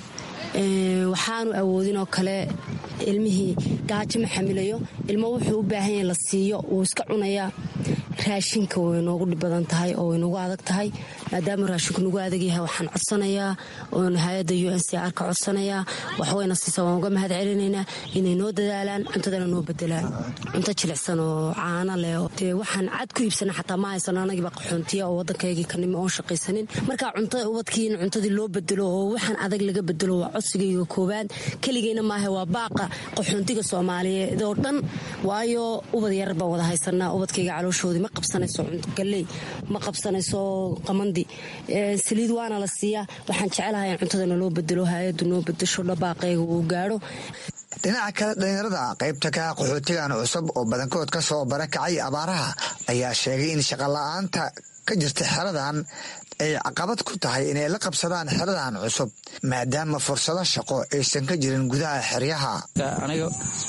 S20: waxaanu awoodin oo kale ilmihii gaajo ma xamilayo ilmo wuxuu u baahan yahay la siiyo wuu iska cunayaa raashinka way noogu dhib badan tahay oo way nagu adag tahay maadaama raashinku nagu adag yahay waxaan codsanayaa oon hay-adda u n c r ka codsanayaa waxwayna siisa waan uga mahad celinaynaa inay noo dadaalaan cuntadana noo bedelaan cunto jilicsan oo caano leh dee waxaan cad ku iibsana xataa ma haysano anagiiba qaxoontiya oo waddankaygii ka nimi oon shaqaysanin marka cuntada ubadkii in cuntadii loo bedelo oo waxaan adag laga bedelo waa codsigayga koowaad keligeyna maaha waa baaqa qaxoontiga soomaaliyeed oo dhan waayo ubad yarar baan wada haysanaa ubadkayga calooshoodii ma qabsanayso galley ma qabsanayso qamandi saliid waana la siiyaa waxaan jecelahay in cuntadana loo bedelo hay-addu noo bedesho dhabaaqayga uu gaadho
S17: dhinaca kale dhallinyarada qaybta ka qaxootigan cusub oo badankood ka soo barakacay abaaraha ayaa sheegay in shaqola'aanta ka jirta xeradan ay caqabad ku tahay inay la qabsadaan xeradan cusub maadaama fursado shaqo aysan ka jirin gudaha xeryaha
S21: aniga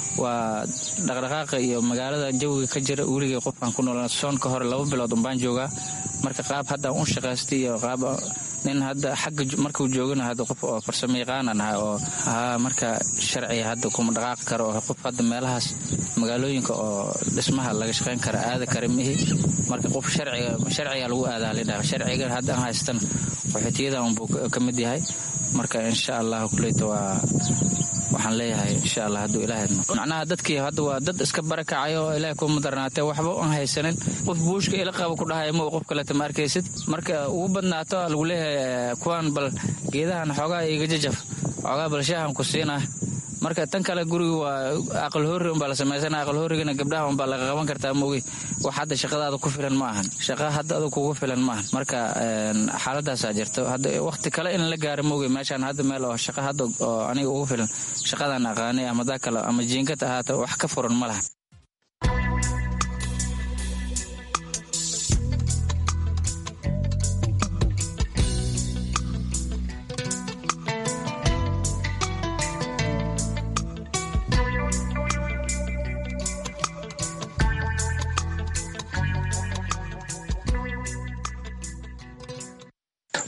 S21: waa dhaqdhaqaaqa iyo magaalada jawiga ka jira weligay qofkaan ku nool soonka hore laba bilood umbaan joogaa marka qaab haddaan u shaqaystay iyo qaab nin hadda xagga markuu joogana hadda qof oo farsamo yaqaanan ahay oo haa marka sharciga hadda kuma dhaqaaqi karo oo qof hadda meelahaas magaalooyinka oo dhismaha laga shaqayn kara aada kara mihi marka qof sharciga sharciga lagu aadaa lidhaha sharciga hadda aan haystan qaxootiyadan unbuu ka mid yahay marka insha allah kuleyta waa waxaan leeyahay insha allah hadduu ilaah idmo macnaha dadkii hadda waa dad iska barakacayo oo ilaah kuma darnaatee waxba aan haysanin qof buushka ila qaba ku dhahaya ma qof kaleta ma arkaysid marka ugu badnaato lagu leeyahay kuwaan bal geedahan xoogaa iga jajaf xoogaa bal shaahan ku siinah marka tan kale guriga waa aqal hoori unbaa la samaysana aqal hoorigana gabdhaha unbaa laga qaban kartaa maogi wax hadda shaqadaada ku filan ma ahan shaqa hadda adu kugu filan ma ahan marka xaaladaasaa jirto hadda waqti kale in la gaaro maogi meeshaan hadda meel oo shaqa hadda oo aniga ugu filan shaqadan aqaanay ama daa kale ama jiinkad ahaata wax ka furan ma laha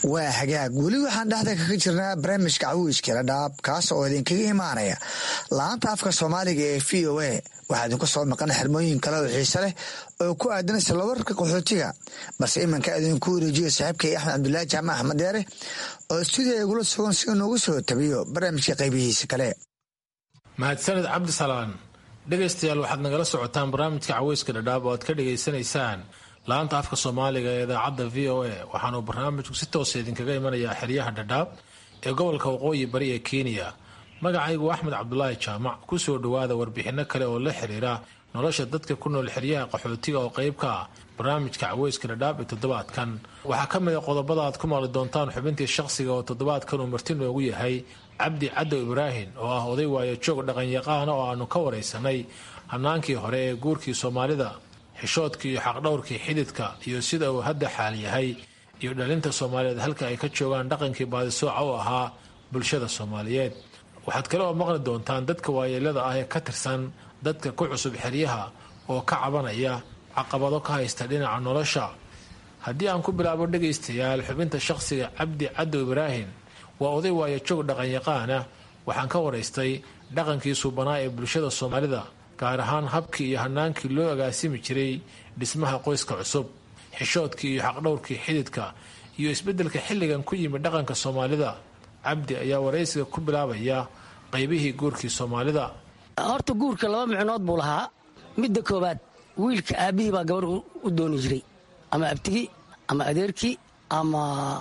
S17: waa hagaag weli waxaan dhexda kaga jirnaa barnaamijka cawiiskala dhaab kaas oo idinkaga imaanaya laanta afka soomaaliga ee v o a waxaa idinku soo maqan xirmooyin kale oo xiise leh oo ku aadan islawarka qaxootiga balse iminka idinku wareejiyo saaxiibkay axmed cabdulaahi jaamac axmed deere oo stuudiya igula sugan si noogu soo tabiyo barnaamijka qaybihiisa kale
S6: mahadsaned cabdisalaan dhegaystayaal waxaad nagala socotaan barnaamijka caweyska dhadhaab oo aad ka dhegaysanaysaan laanta afka soomaaliga ee idaacadda v o a waxaanuu barnaamijku si toosa idinkaga imanayaa xeryaha dhadhaab ee gobolka waqooyi bari ee kenya magacaygu axmed cabdulaahi jaamac kusoo dhowaada warbixinno kale oo la xiriira nolosha dadka ku nool xeryaha qaxootiga oo qayb ka ah barnaamijka caweyska dhadhaab ee toddobaadkan waxaa ka mid a qodobada aad ku maqli doontaan xubintii shaqsiga oo toddobaadkan uu marti noogu yahay cabdi cadow ibraahim oo ah oday waayo joog dhaqanyaqaana oo aanu ka waraysanay hanaankii hore ee guurkii soomaalida xishoodkii iyo xaqdhowrkii xididka iyo sida uu hadda xaal yahay iyo dhalinta soomaaliyeed halka ay ka joogaan dhaqankii baadisooca u ahaa bulshada soomaaliyeed waxaad kale oo maqli doontaan dadka waayeelada ah ee ka tirsan dadka ku cusub xeryaha oo ka cabanaya caqabado ka haysta dhinaca nolosha haddii aan ku bilaabo dhegaystayaal xubinta shaqsiga cabdi cadow ibraahim waa oday waayo joog dhaqanyaqaana waxaan ka waraystay dhaqankii suubanaa ee bulshada soomaalida gaar ahaan habkii iyo hanaankii loo agaasimi jiray dhismaha qoyska cusub xishoodkii iyo xaqdhowrkii xididka iyo isbeddelka xilligan ku yimid dhaqanka soomaalida cabdi ayaa waraysiga ku bilaabaya qaybihii guurkii soomaalida
S22: horta guurka laba micnood buu lahaa midda koowaad wiilka aabbihii baa gabarh u dooni jiray ama abtigii ama adeerkii ama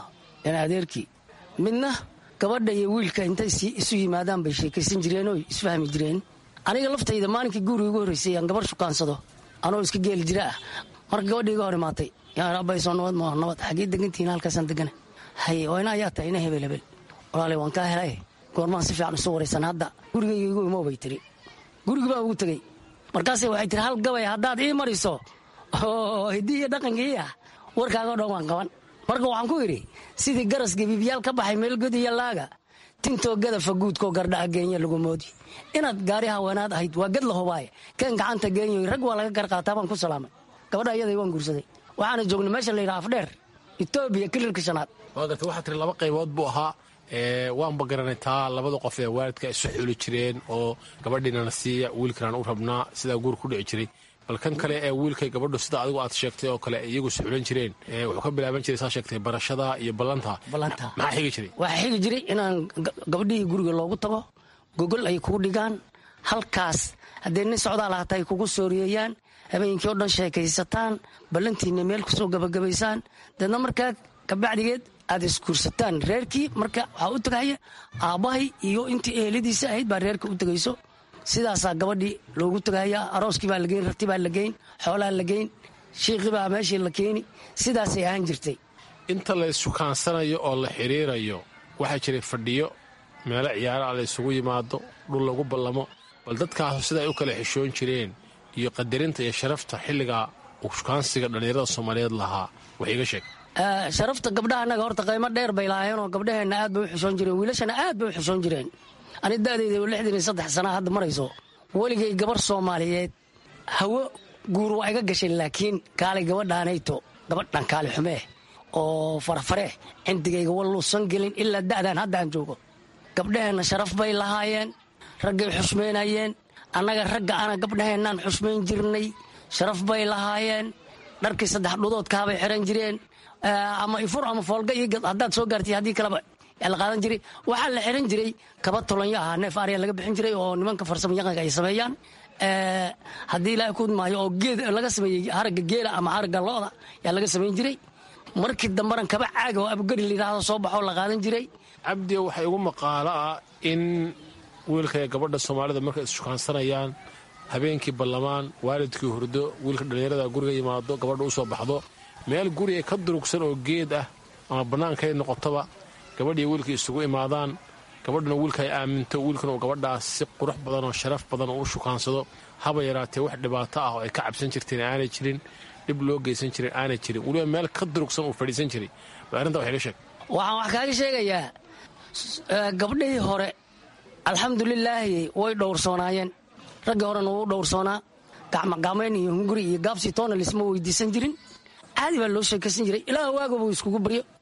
S22: adeerkii midna gabadha iyo wiilka intay isu yimaadaan bay sheekaysan jireen oo isfahmi jireen aniga laftayda maalinkii guuriga ugu horreysay aan gabar shukaansado anoo iska geeli jira ah marka gabadhii iga hor imaatay yaabayso nabad ma nabad xaggii degantihiin halkaasaan degana haye waa ina ayaa tahay ina hebel hebel walaalay waan kaa helay goormaan si fiican isu waraysan hadda gurigayga igu imo bay tiri gurigi baan ugu tegey markaase waxay tiri hal gabay haddaad ii mariso oo hiddii iyo dhaqankii ah warkaaga dhan waan qaban marka waxaan ku idhi sidii garaska biibyaal ka baxay meel god iyo laaga tintoo gadafa guudkoo gardhaca geenya lagu moodi inaad gaari haweenaad ahayd waa gad la hubaaye kan gacanta geenyoy rag waa laga garqaataa baan ku salaamay gabadha ayaday waan guursaday waxaana joognay meesha layidhaha afdheer etoobiya kililka shanaad
S6: waa garta waxaa tiri laba qaybood buu ahaa waanba garanay taa labada qof ee waalidka isu xuli jireen oo gabadhiinana siiya wiilkanaan u rabnaa sidaa guur ku dhici jiray bal kan kale ee wiilkay gabadhu sida adigu aad sheegtay oo kale iyagu isxulan jireen wuxuu ka bilaaban jiray saa sheegtay barashada iyo ballanta maxaa xigi jiray
S22: waxaa xigi jiray inaan gabadhihii guriga loogu tago gogol ay kugu dhigaan halkaas haddee nin socdaal hata ay kugu sooriyeeyaan habeenkii oo dhan sheekaysataan ballantiinna meel kusoo gabagabaysaan deedna markaa kabacdigeed aad isguursataan reerkii marka waxaa u tagahaya aabbahay iyo intii eheladiisa ahayd baa reerka u tegayso sidaasaa gabadhii loogu tagahaya arooskii baa lageyn rarti baa la geyn xoolaa la geyn shiiqii baa meeshii la keeni sidaasay ahaan jirtay
S6: inta la issukaansanayo oo la xiriirayo waxaa jiray fadhiyo meelo ciyaaraha la isugu yimaado dhul lagu ballamo bal dadkaasu sida ay u kala xishoon jireen iyo qadarinta iyo sharafta xilliga shukaansiga dhallinyarada soomaaliyeed lahaa wax iiga sheeg
S22: sharafta gabdhaha annaga horta qaymo dheer bay lahaayeenoo gabdhaheenna aad bay u xishoon jireen wiilashana aad bay u xishoon jireen ani da'dayda lixdan iyo saddex sanaa hadda marayso weligay gabar soomaaliyeed hawo guur waa iga gashay laakiin kaalay gabadhaanayto gabadhan kaali xumee oo farafare cindigayga walluusan gelin ilaa da'daan hadda aan joogo gabdhaheenna sharaf bay lahaayeen raggay xushmaynayeen annaga ragga ana gabdhaheennaan xushmayn jirnay sharaf bay lahaayeen dharkii saddex dhudoodkaabay xiran jireen ama ifur ama foolga iyo haddaad soo gaartay haddii kaleba la qaadan jiray waxaa la xiran jiray kaba tolonyo ahaa neef arya laga bixin jiray oo nimanka farsamo yaqanka ay sameeyaan haddii ilaahay ku maayo oo geed laga sameeyey haragga geela ama haragga looda yaa laga samayn jiray markii dambaran kaba caaga oo abugari layidhaahdo soo baxoo la qaadan jiray
S6: cabdi waxaa igu maqaalo ah in wiilka ee gabadha soomaalida markay isshukaansanayaan habeenkii ballamaan waalidkii hurdo wiilka dhallinyarada guriga yimaado gabadha u soo baxdo meel guriga ka durugsan oo geed ah ama bannaankay noqotoba gabadhiiyo wiilkii isugu imaadaan gabadhuna wiilka ay aaminto wiilkuna uu gabadhaas si qurux badan oo sharaf badan oo u shukaansado haba yaraatee wax dhibaato ah oo ay ka cabsan jirteen aanay jirin dhib loo geysan jirin aanay jirin weliba meel ka durugsan uu fadhiisan jiray bal arrinta wax iga sheeg
S22: waxaan wax kaaga sheegayaa gabdhihii hore alxamdulilaahi way dhowrsoonaayeen raggii horena wuu dhowrsoonaa gacmogacmayn iyo hunguri iyo gaabsi toona lisma weydiisan jirin caadi baa loo sheekaysan jiray ilaah waaga buu iskugu baryo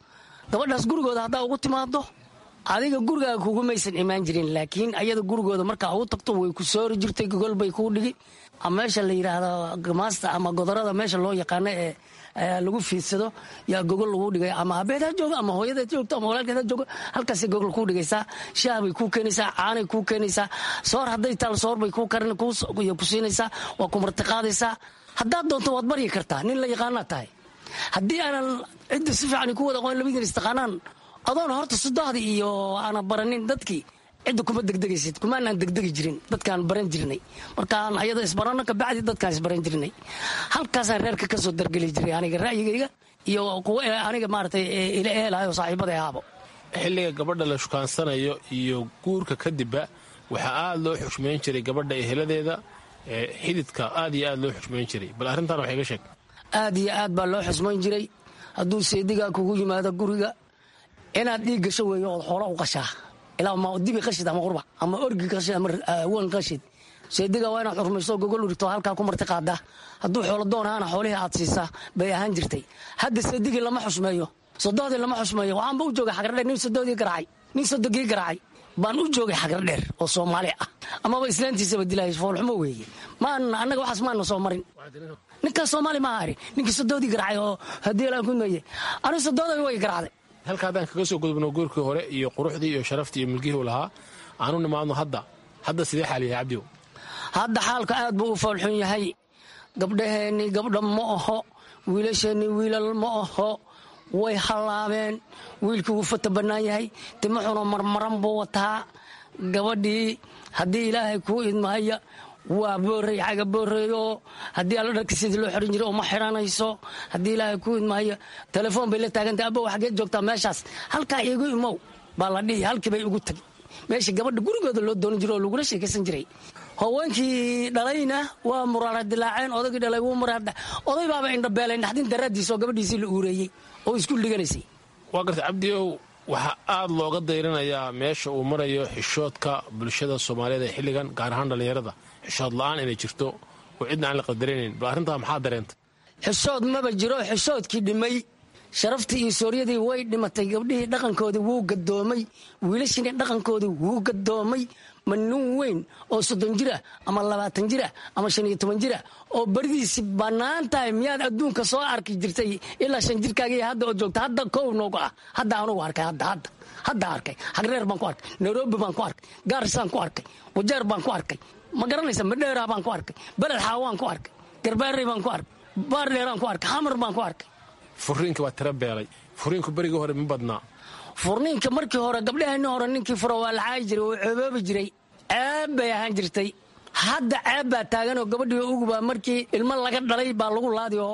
S22: gabadhaas gurigooda haddaa ugu timaado adiga gurigaaga kugumaysan imaan jirin laakiin ayada gurigooda markaa ugu tagto way ku soori jirtay gogol bay kuu dhigi ama meesha la yidhaahdo gamaasta ama godorada meesha loo yaqaano ee lagu fiidsado yaa gogol lagu dhigay ama abeed ha joogo ama hooyadeed joogto ama walaalkeed ha joogo halkaasay gogol kuu dhigaysaa shaah bay kuu keenaysaa caanay kuu keenaysaa soor hadday taal soor bay kuu karin ku siinaysaa waa ku martiqaadaysaa haddaad doonto waad baryi kartaa nin la yaqaanaa tahay haddii aanan cidda si fiican ku wada aqoon labadiin istaqaanaan adoon horta sudahdii iyo aanan baranin dadkii cidda kuma degdegaysid kumaanaan degdegi jirin dadkaan baran jirnay markaan ayada isbarano kabacdi dadkaan isbaran jirnay halkaasaan reerka ka soo dargeli jiray aniga ra'yigayga iyo kuwa aniga maaragtay ila ehelaayo saaxiibada ahaabo
S6: xilliga gabadha la shukaansanayo iyo guurka kadibba waxaa aada loo xushmayn jiray gabadha eheladeeda xididka aad iyo aad loo xushmayn jiray bal arrintan wax iga sheeg
S22: aad iyo aad baa loo xusmayn jiray hadduu seedigaa kugu yimaado guriga inaad dhiig gasho weeyo ood xoola u qashaa ilaa ma dibi qashid ama qurbac ama orgi qashid ama wan qashid seediga waa inaad xurmayso gogol urigto halkaa ku marti qaadaa hadduu xoolo doon ahaana xoolihii aad siisaa bay ahaan jirtay hadda seedigii lama xusmeeyo sodohdii lama xusmeeyo waxaanba u joogay xagradheer nin sodohdii garaacay nin sodogii garaacay baan u joogay xagradheer oo soomaali ah amaba islaantiisaba dilay foolxumo weeye maan annaga waxaas maana soo marin ninkaas soomaali maaha ari ninkii sodohdii garaacay oo haddii laan ku meeye anigu sodohdii way garaacday
S6: halka haddaan kaga soo gudubno guurkii hore iyo quruxdii iyo sharaftii iyo milgihii u lahaa aanu nimaadno hadda hadda sidee xaal yahay cabdiw
S22: hadda xaalka aad buu u foolxun yahay gabdhaheennii gabdha ma aho wiilasheennii wiilal ma aho way hallaabeen wiilkii wuu fata bannaan yahay timaxuna marmaran buu wataa gabadhii haddii ilaahay kuu idmahaya waa boorey xaga booreeyo haddii alla dharka sidii loo xiran jiray uma xiranayso haddii ilaahay kuu idmaayo telefoon bay la taagantay abbow xageed joogtaa meeshaas halkaa iigu imow baa la dhihi halkii bay ugu tagi meesha gabadha gurigooda loo doonan jiray oo lagula sheekaysan jiray haweenkii dhalayna waa muraara dilaaceen odaygii dhalay wuu muraara oday baaba indhabeelay naxdin daraaddiisa oo gabadhiisii la uureeyey oo isku dhiganaysay
S6: waa garta cabdiow waxaa aad looga dayranayaa meesha uu marayo xishoodka bulshada soomaaliyeed ee xilligan gaar ahaan dhallinyarada xishood la-aan inay jirto oo cidna aan la qadaraynayn bal arrintaa maxaa dareenta
S22: xishood maba jiro xishoodkii dhimay sharaftii iyo sooryadii way dhimatay gabdhihii dhaqankoodii wuu gadoomay wiilashiina dhaqankoodii wuu gadoomay ma nin weyn oo soddon jira ama labaatan jira ama shan iyo toban jira oo beridiisi bannaan tahay miyaad adduunka soo arki jirtay ilaa shan jirkaagii hadda oo joogta hadda kow nooga ah hadda anugu arkay hadda hadda hadda arkay xagreer baan ku arkay nairobi baan ku arkay gaarisaan ku arkay wajeer baan ku arkay ma garanaysa madheeraa baan ku arkay beled xaawaan ku arkay garbaarey baan ku arkay baardheeraan ku arkay xamar baan ku arkay
S6: furiinka waa tira beelay furiinku berigii hore ma badnaa
S22: furniinka markii hore gabdhaheenni hore ninkii furo waa la caayi jiray oo ceeboobi jiray ceeb bay ahaan jirtay hadda ceeb baa taaganoo gabadhii ugubaa markii ilmo laga dhalay baa lagu laadi oo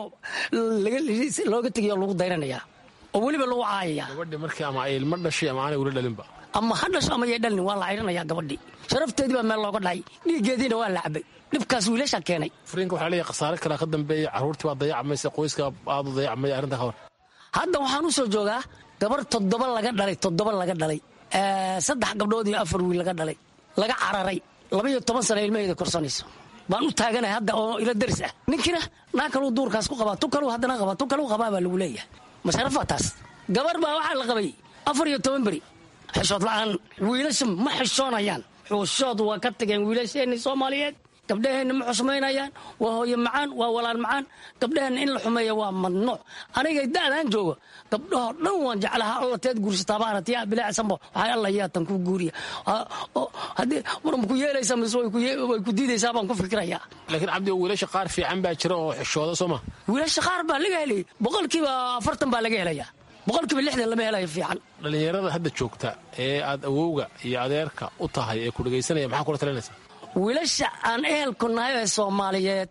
S22: looga tegay oo lagu dayranayaa oo weliba lagu caayayaa
S6: gabadhi markii ama ay ilmo dhashay ama aanay weli dhalinba
S22: ama ha dhasho ama yay dhalin waa la cayranayaa gabadhii sharafteedii baa meel looga dhacay dhiiggeediina waa la cabay dhibkaas wiilasha keenay
S6: furiinka waxaa leeyahay khasaare kalea ka dambeeya carruurtii baa dayacmaysa qoyska aad u dayacmaya arrinta ka hor
S22: hadda waxaan u soo joogaa gabar toddoba laga dhalay toddoba laga dhalay saddex gabdhood iyo afar wiil laga dhalay laga cararay labaiyo toban sana ilmaheeda korsanayso baan u taaganay hadda oo ila daris ah ninkiina naa kaluu duurkaas ku qabaa tu kaluu haddana qabaa tu kaluu qabaa baa lagu leeyahay masharafaa taas gabar baa waxaa la qabay afar iyo toban beri xishood la'aan wiilasha ma xishoonayaan xushood waa ka tageen wiilasheenni soomaaliyeed gabdhaheenna ma xusmaynayaan waa hooye macaan waa walaal macaan gabdhaheenna in la xumeeya waa madnuuc aniga da'daan joogo gabdhahoo dhan waan jeclaha alla teed guursataabaana tiyaa bilaacsanbo waxay alla yaatan ku guuriya haddii war ma ku yeelaysaa mise way ku diidaysaa baan ku fikirayaa
S6: laakiin cabdi wiilasha qaar fiican baa jira oo xishooda soo ma
S22: wiilasha qaar baa laga helay boqolkiiba afartan baa laga helayaa boqolkiiba lixdan lama helayo fiican
S6: dhallinyarada hadda joogta ee aad awowga iyo adeerka u tahay ee ku dhegaysanaya maxaa kula talinaysaa
S22: wiilasha aan ehelku nahay ee soomaaliyeed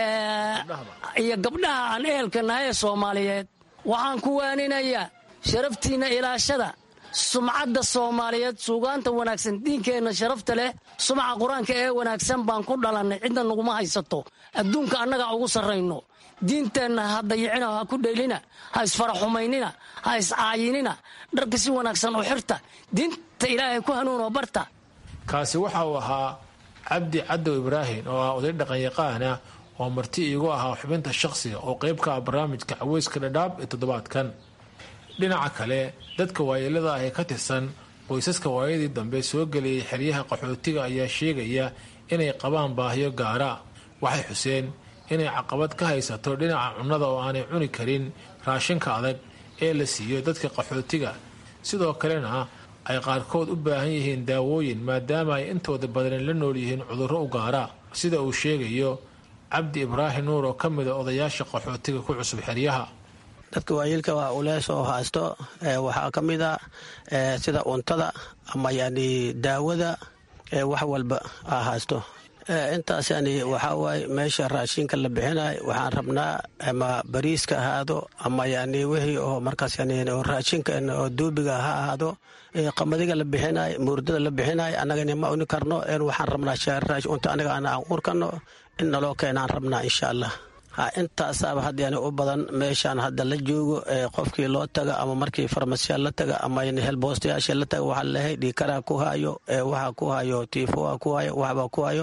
S22: iyo gabdhaha aan ehelka nahay ee soomaaliyeed waxaan ku waaninayaa sharaftiinna ilaashada sumcadda soomaaliyeed suugaanta wanaagsan diinkeenna sharafta leh sumca qur-aanka ee wanaagsan baan ku dhalannay cidna naguma haysato adduunka annagaa ugu sarrayno diinteenna ha dayicina ha ku dheylina ha isfaraxumaynina ha iscaayinina dharka si wanaagsan u xirta diinta ilaahay ku hanuunoo barta
S6: kaasi waxa uu ahaa cabdi cadow ibraahim oo ah oday dhaqanyaqaan ah oo marti iigu ahaa xubinta shaqsiga oo qayb ka ah barnaamijka caweyska dhadhaab ee toddobaadkan dhinaca kale dadka waayeelada ah ee ka tirsan qoysaska waayadii dambe soo gelayay xeryaha qaxootiga ayaa sheegaya inay qabaan baahiyo gaara waxay xuseen inay caqabad ka haysato dhinaca cunnada oo aanay cuni karin raashinka adag ee la siiyo dadka qaxootiga sidoo kalena ay qaarkood u baahan yihiin daawooyin maadaama ay intooda badan la nool yihiin cudurro u gaara sida uu sheegayo cabdi ibraahim nuur oo ka mida odayaasha qaxootiga ku cusub xeryaha
S5: dadka waayeelka waa ulees oo haysto waxaa ka mid a sida cuntada ama yani daawada wax walba a haysto intaas yani waxaa waaye meesha raashinka la bixinay waxaan rabnaa ama bariiska ahaado ama yani wixii oo markaas yani raashinka oo duubiga ha ahaado qamadiga la bixinay muurdada la bixinay annagana ma uni karno waxaan rabnaa cunto aniga aan urkano in naloo keenaan rabnaa insha allah intaasaaba had yani u badan meeshaan hadda la joogo qofkii loo taga ama markii farmasiya la taga ama helboostayaasha la taga waxaa lehay dhiikaraa ku hayo waxa ku hayo tiifoa ku hayo waxba ku hayo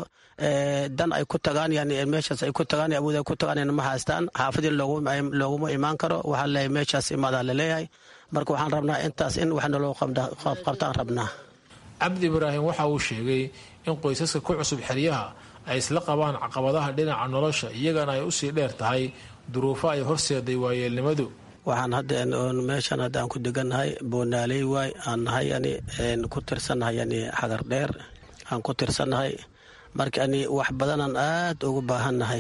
S5: dan ay ku tagaan yani meeshaas ay ku tagaan awood ay ku tagaan ma haystaan xaafadii looguma imaan karo waxaa lehay meeshaas imaadaa laleeyahay marka waxaan rabnaa intaas in wax naloo qabtaan rabnaa
S6: cabdi ibraahim waxa uu sheegay in qoysaska ku cusub xeryaha ay isla qabaan caqabadaha dhinaca nolosha iyagana ay usii dheer tahay duruufo ay horseeday waayeelnimadu
S5: waxaan hadda meeshaan hadda aan ku degannahay boonaaley waay aan nahay yani ku tirsannahay yani xagar dheer aan ku tirsannahay marka yani wax badanaan aad ugu baahannahay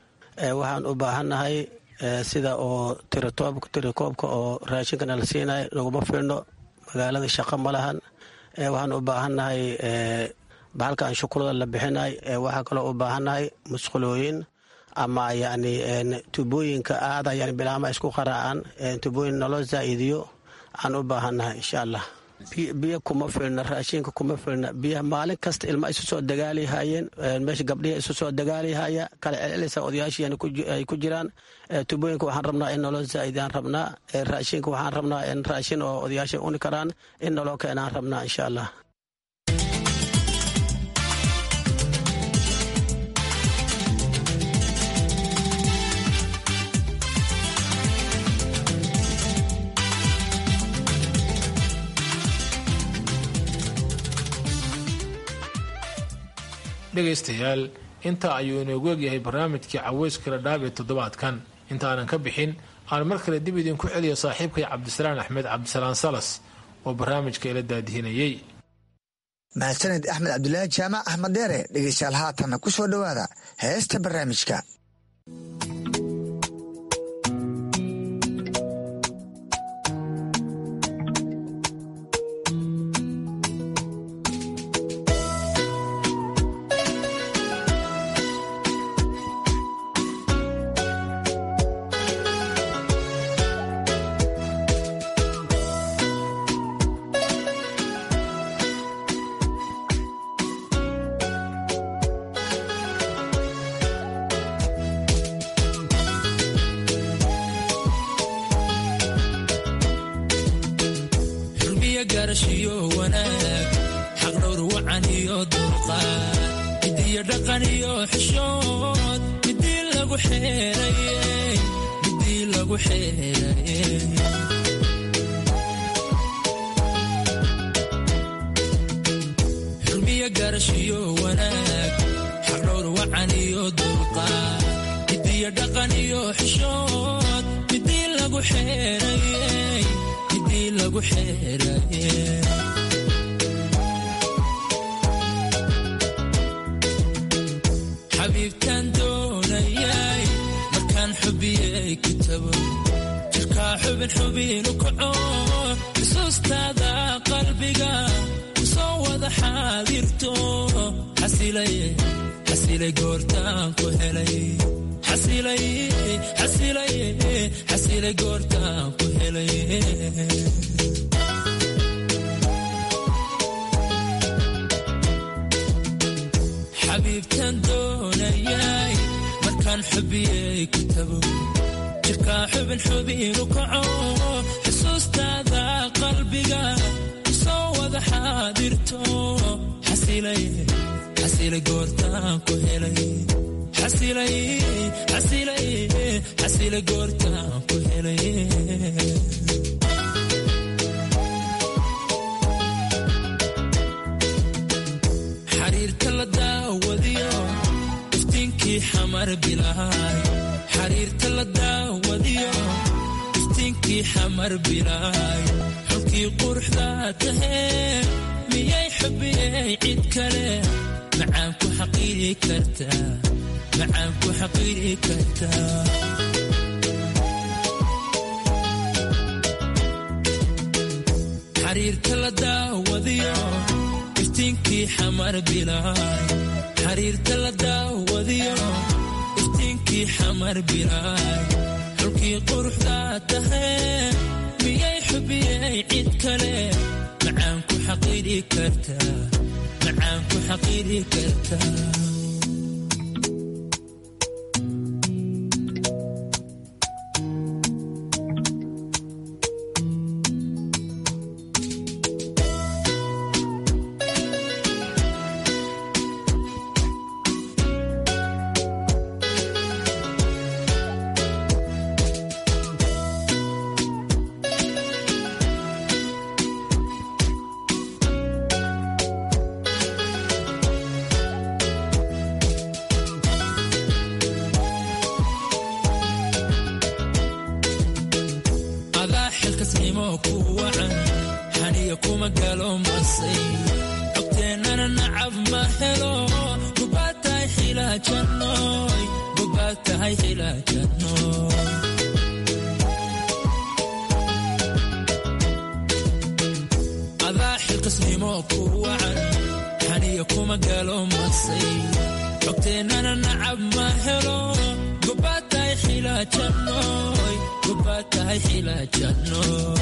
S5: waxaan u baahannahay sida oo tirikoobka oo raashinkana la siinay naguma fiirno magaalada shaqo ma lahan waxaan u baahannahay bahalkan shukulada la bixinay waxaa kaloo u baahannahay musqulooyin ama yani tubooyinka aada yani bilaama isku qaraacaan tubooyin naloo zaa'idiyo aan u baahannahay insha allah biyo kuma filna raashinka kuma filna biyaha maalin kasta ilma isu soo dagaalihayeen meesha gabdhihi isu soo dagaalihaya kala celcelisa odayaashii ay ku jiraan tubooyinka waxaan rabnaa in naloo zaa'idaan rabnaa raashinka waxaan rabnaa in raashin oo odayaasha uni karaan in naloo keenaan rabnaa insha allah
S6: dhegaystayaal intaa ayuu inoogu egyahay barnaamijkii caweyska ladhaab ee toddobaadkan intaanan ka bixin aan mar kale dib idinku celiyo saaxiibkay cabdisalaan axmed cabdisalaan salas oo barnaamijka ila daadihinayey
S17: mahadsaned axmed cabdulaahi jaamac axmed deere dhegaystayaal haatanna ku soo dhowaada heesta barnaamijka
S2: xamar bilaay xariirta la daawadiyo iftiinkii xamar bilaay xulkii quruxda tahee miyay xubiyey cid kale macaan ku xaqiiri kartaa macaan ku xaqiiri kartaa xariirta la daawadiyo iftiinkii xamar bilaay xariirta la daawadiyo iftiinkii xamar bilaay xulkii quruxda tahee miyay xubiyey cid kale macaan ku xaqiiri kartaa macaan ku xaqiiri kartaa adaa xilkasnimo ku wacan xaniya kuma galo masay xogteennana nacab ma helo gubaad tahay xilaajanooy gubaad tahay xilaajanooy adaa xilkasnimo ku wacan xaniya kuma galo masay xogteennana nacab ma helo gubaad tahay xilaajanooy gubaad tahay xilaajanooy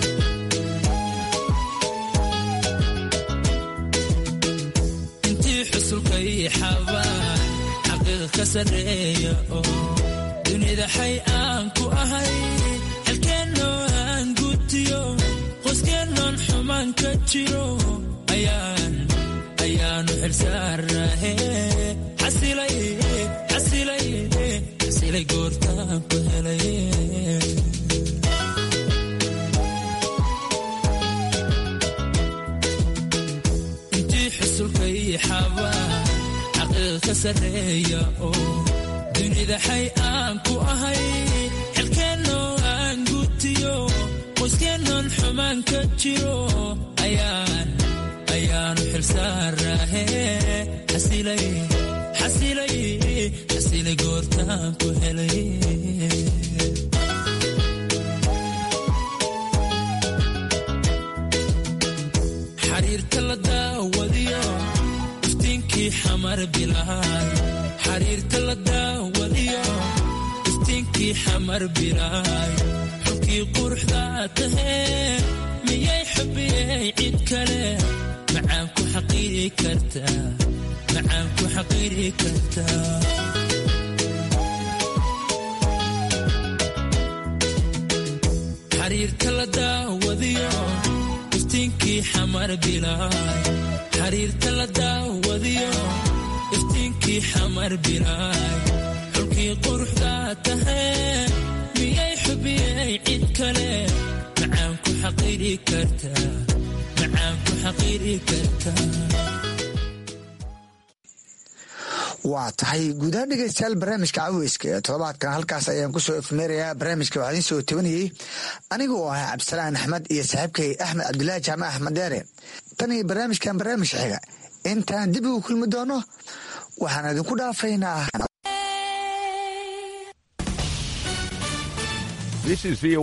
S2: intii xusulka ii xabaan xaqiiqa ka sarreeya oo dunida xay aan ku ahay xelkeennoo aan gutiyo qoyskeenoon xumaan ka jiro ayaan ayaanu xilsaarahe xasilay xasilay xasilay goortaan ku helay intii xusulka ii xabaa xaqiiqa ka sarreeya oo dunida xay aan ku ahay xelkeennoo aan gutiyo qoyskeenoon xumaan ka jiro ayaan ayaanu xilsaarahe xasilay xasilay xasilay goortaan ku helay xariirta la daawadiyo iftiinkii xamar bilaay xariirta la daawadiyo iftiinkii xamar bilaay xulkii quruxda tahee miyay xubiyey cid kale macaan ku xaqiiri kartaa macaan ku xaqiiri kartaa xariirta la daawadiyo iftiinkii xamar bilaay xariirta la daawadiyo iftiinkii xamar bilaay xulkii quruxda tahee miyay xubiyey cid kale macaan ku xaqiiri kartaa macaan ku xaqiiri kartaa
S17: waa tahay guudahaan dhegeystayaal barnaamijka caweyska ee todobaadkan halkaas ayaan kusoo efmeerayaa barnaamijka waxaa idiin soo tabanayey aniga oo ahaa cabdisalaan axmed iyo saaxiibkay axmed cabdulaahi jaamac axmed deere tan iyo barnaamijkan barnaamijka xiga intaan dib ugu kulmi doono waxaan idinku dhaafaynaa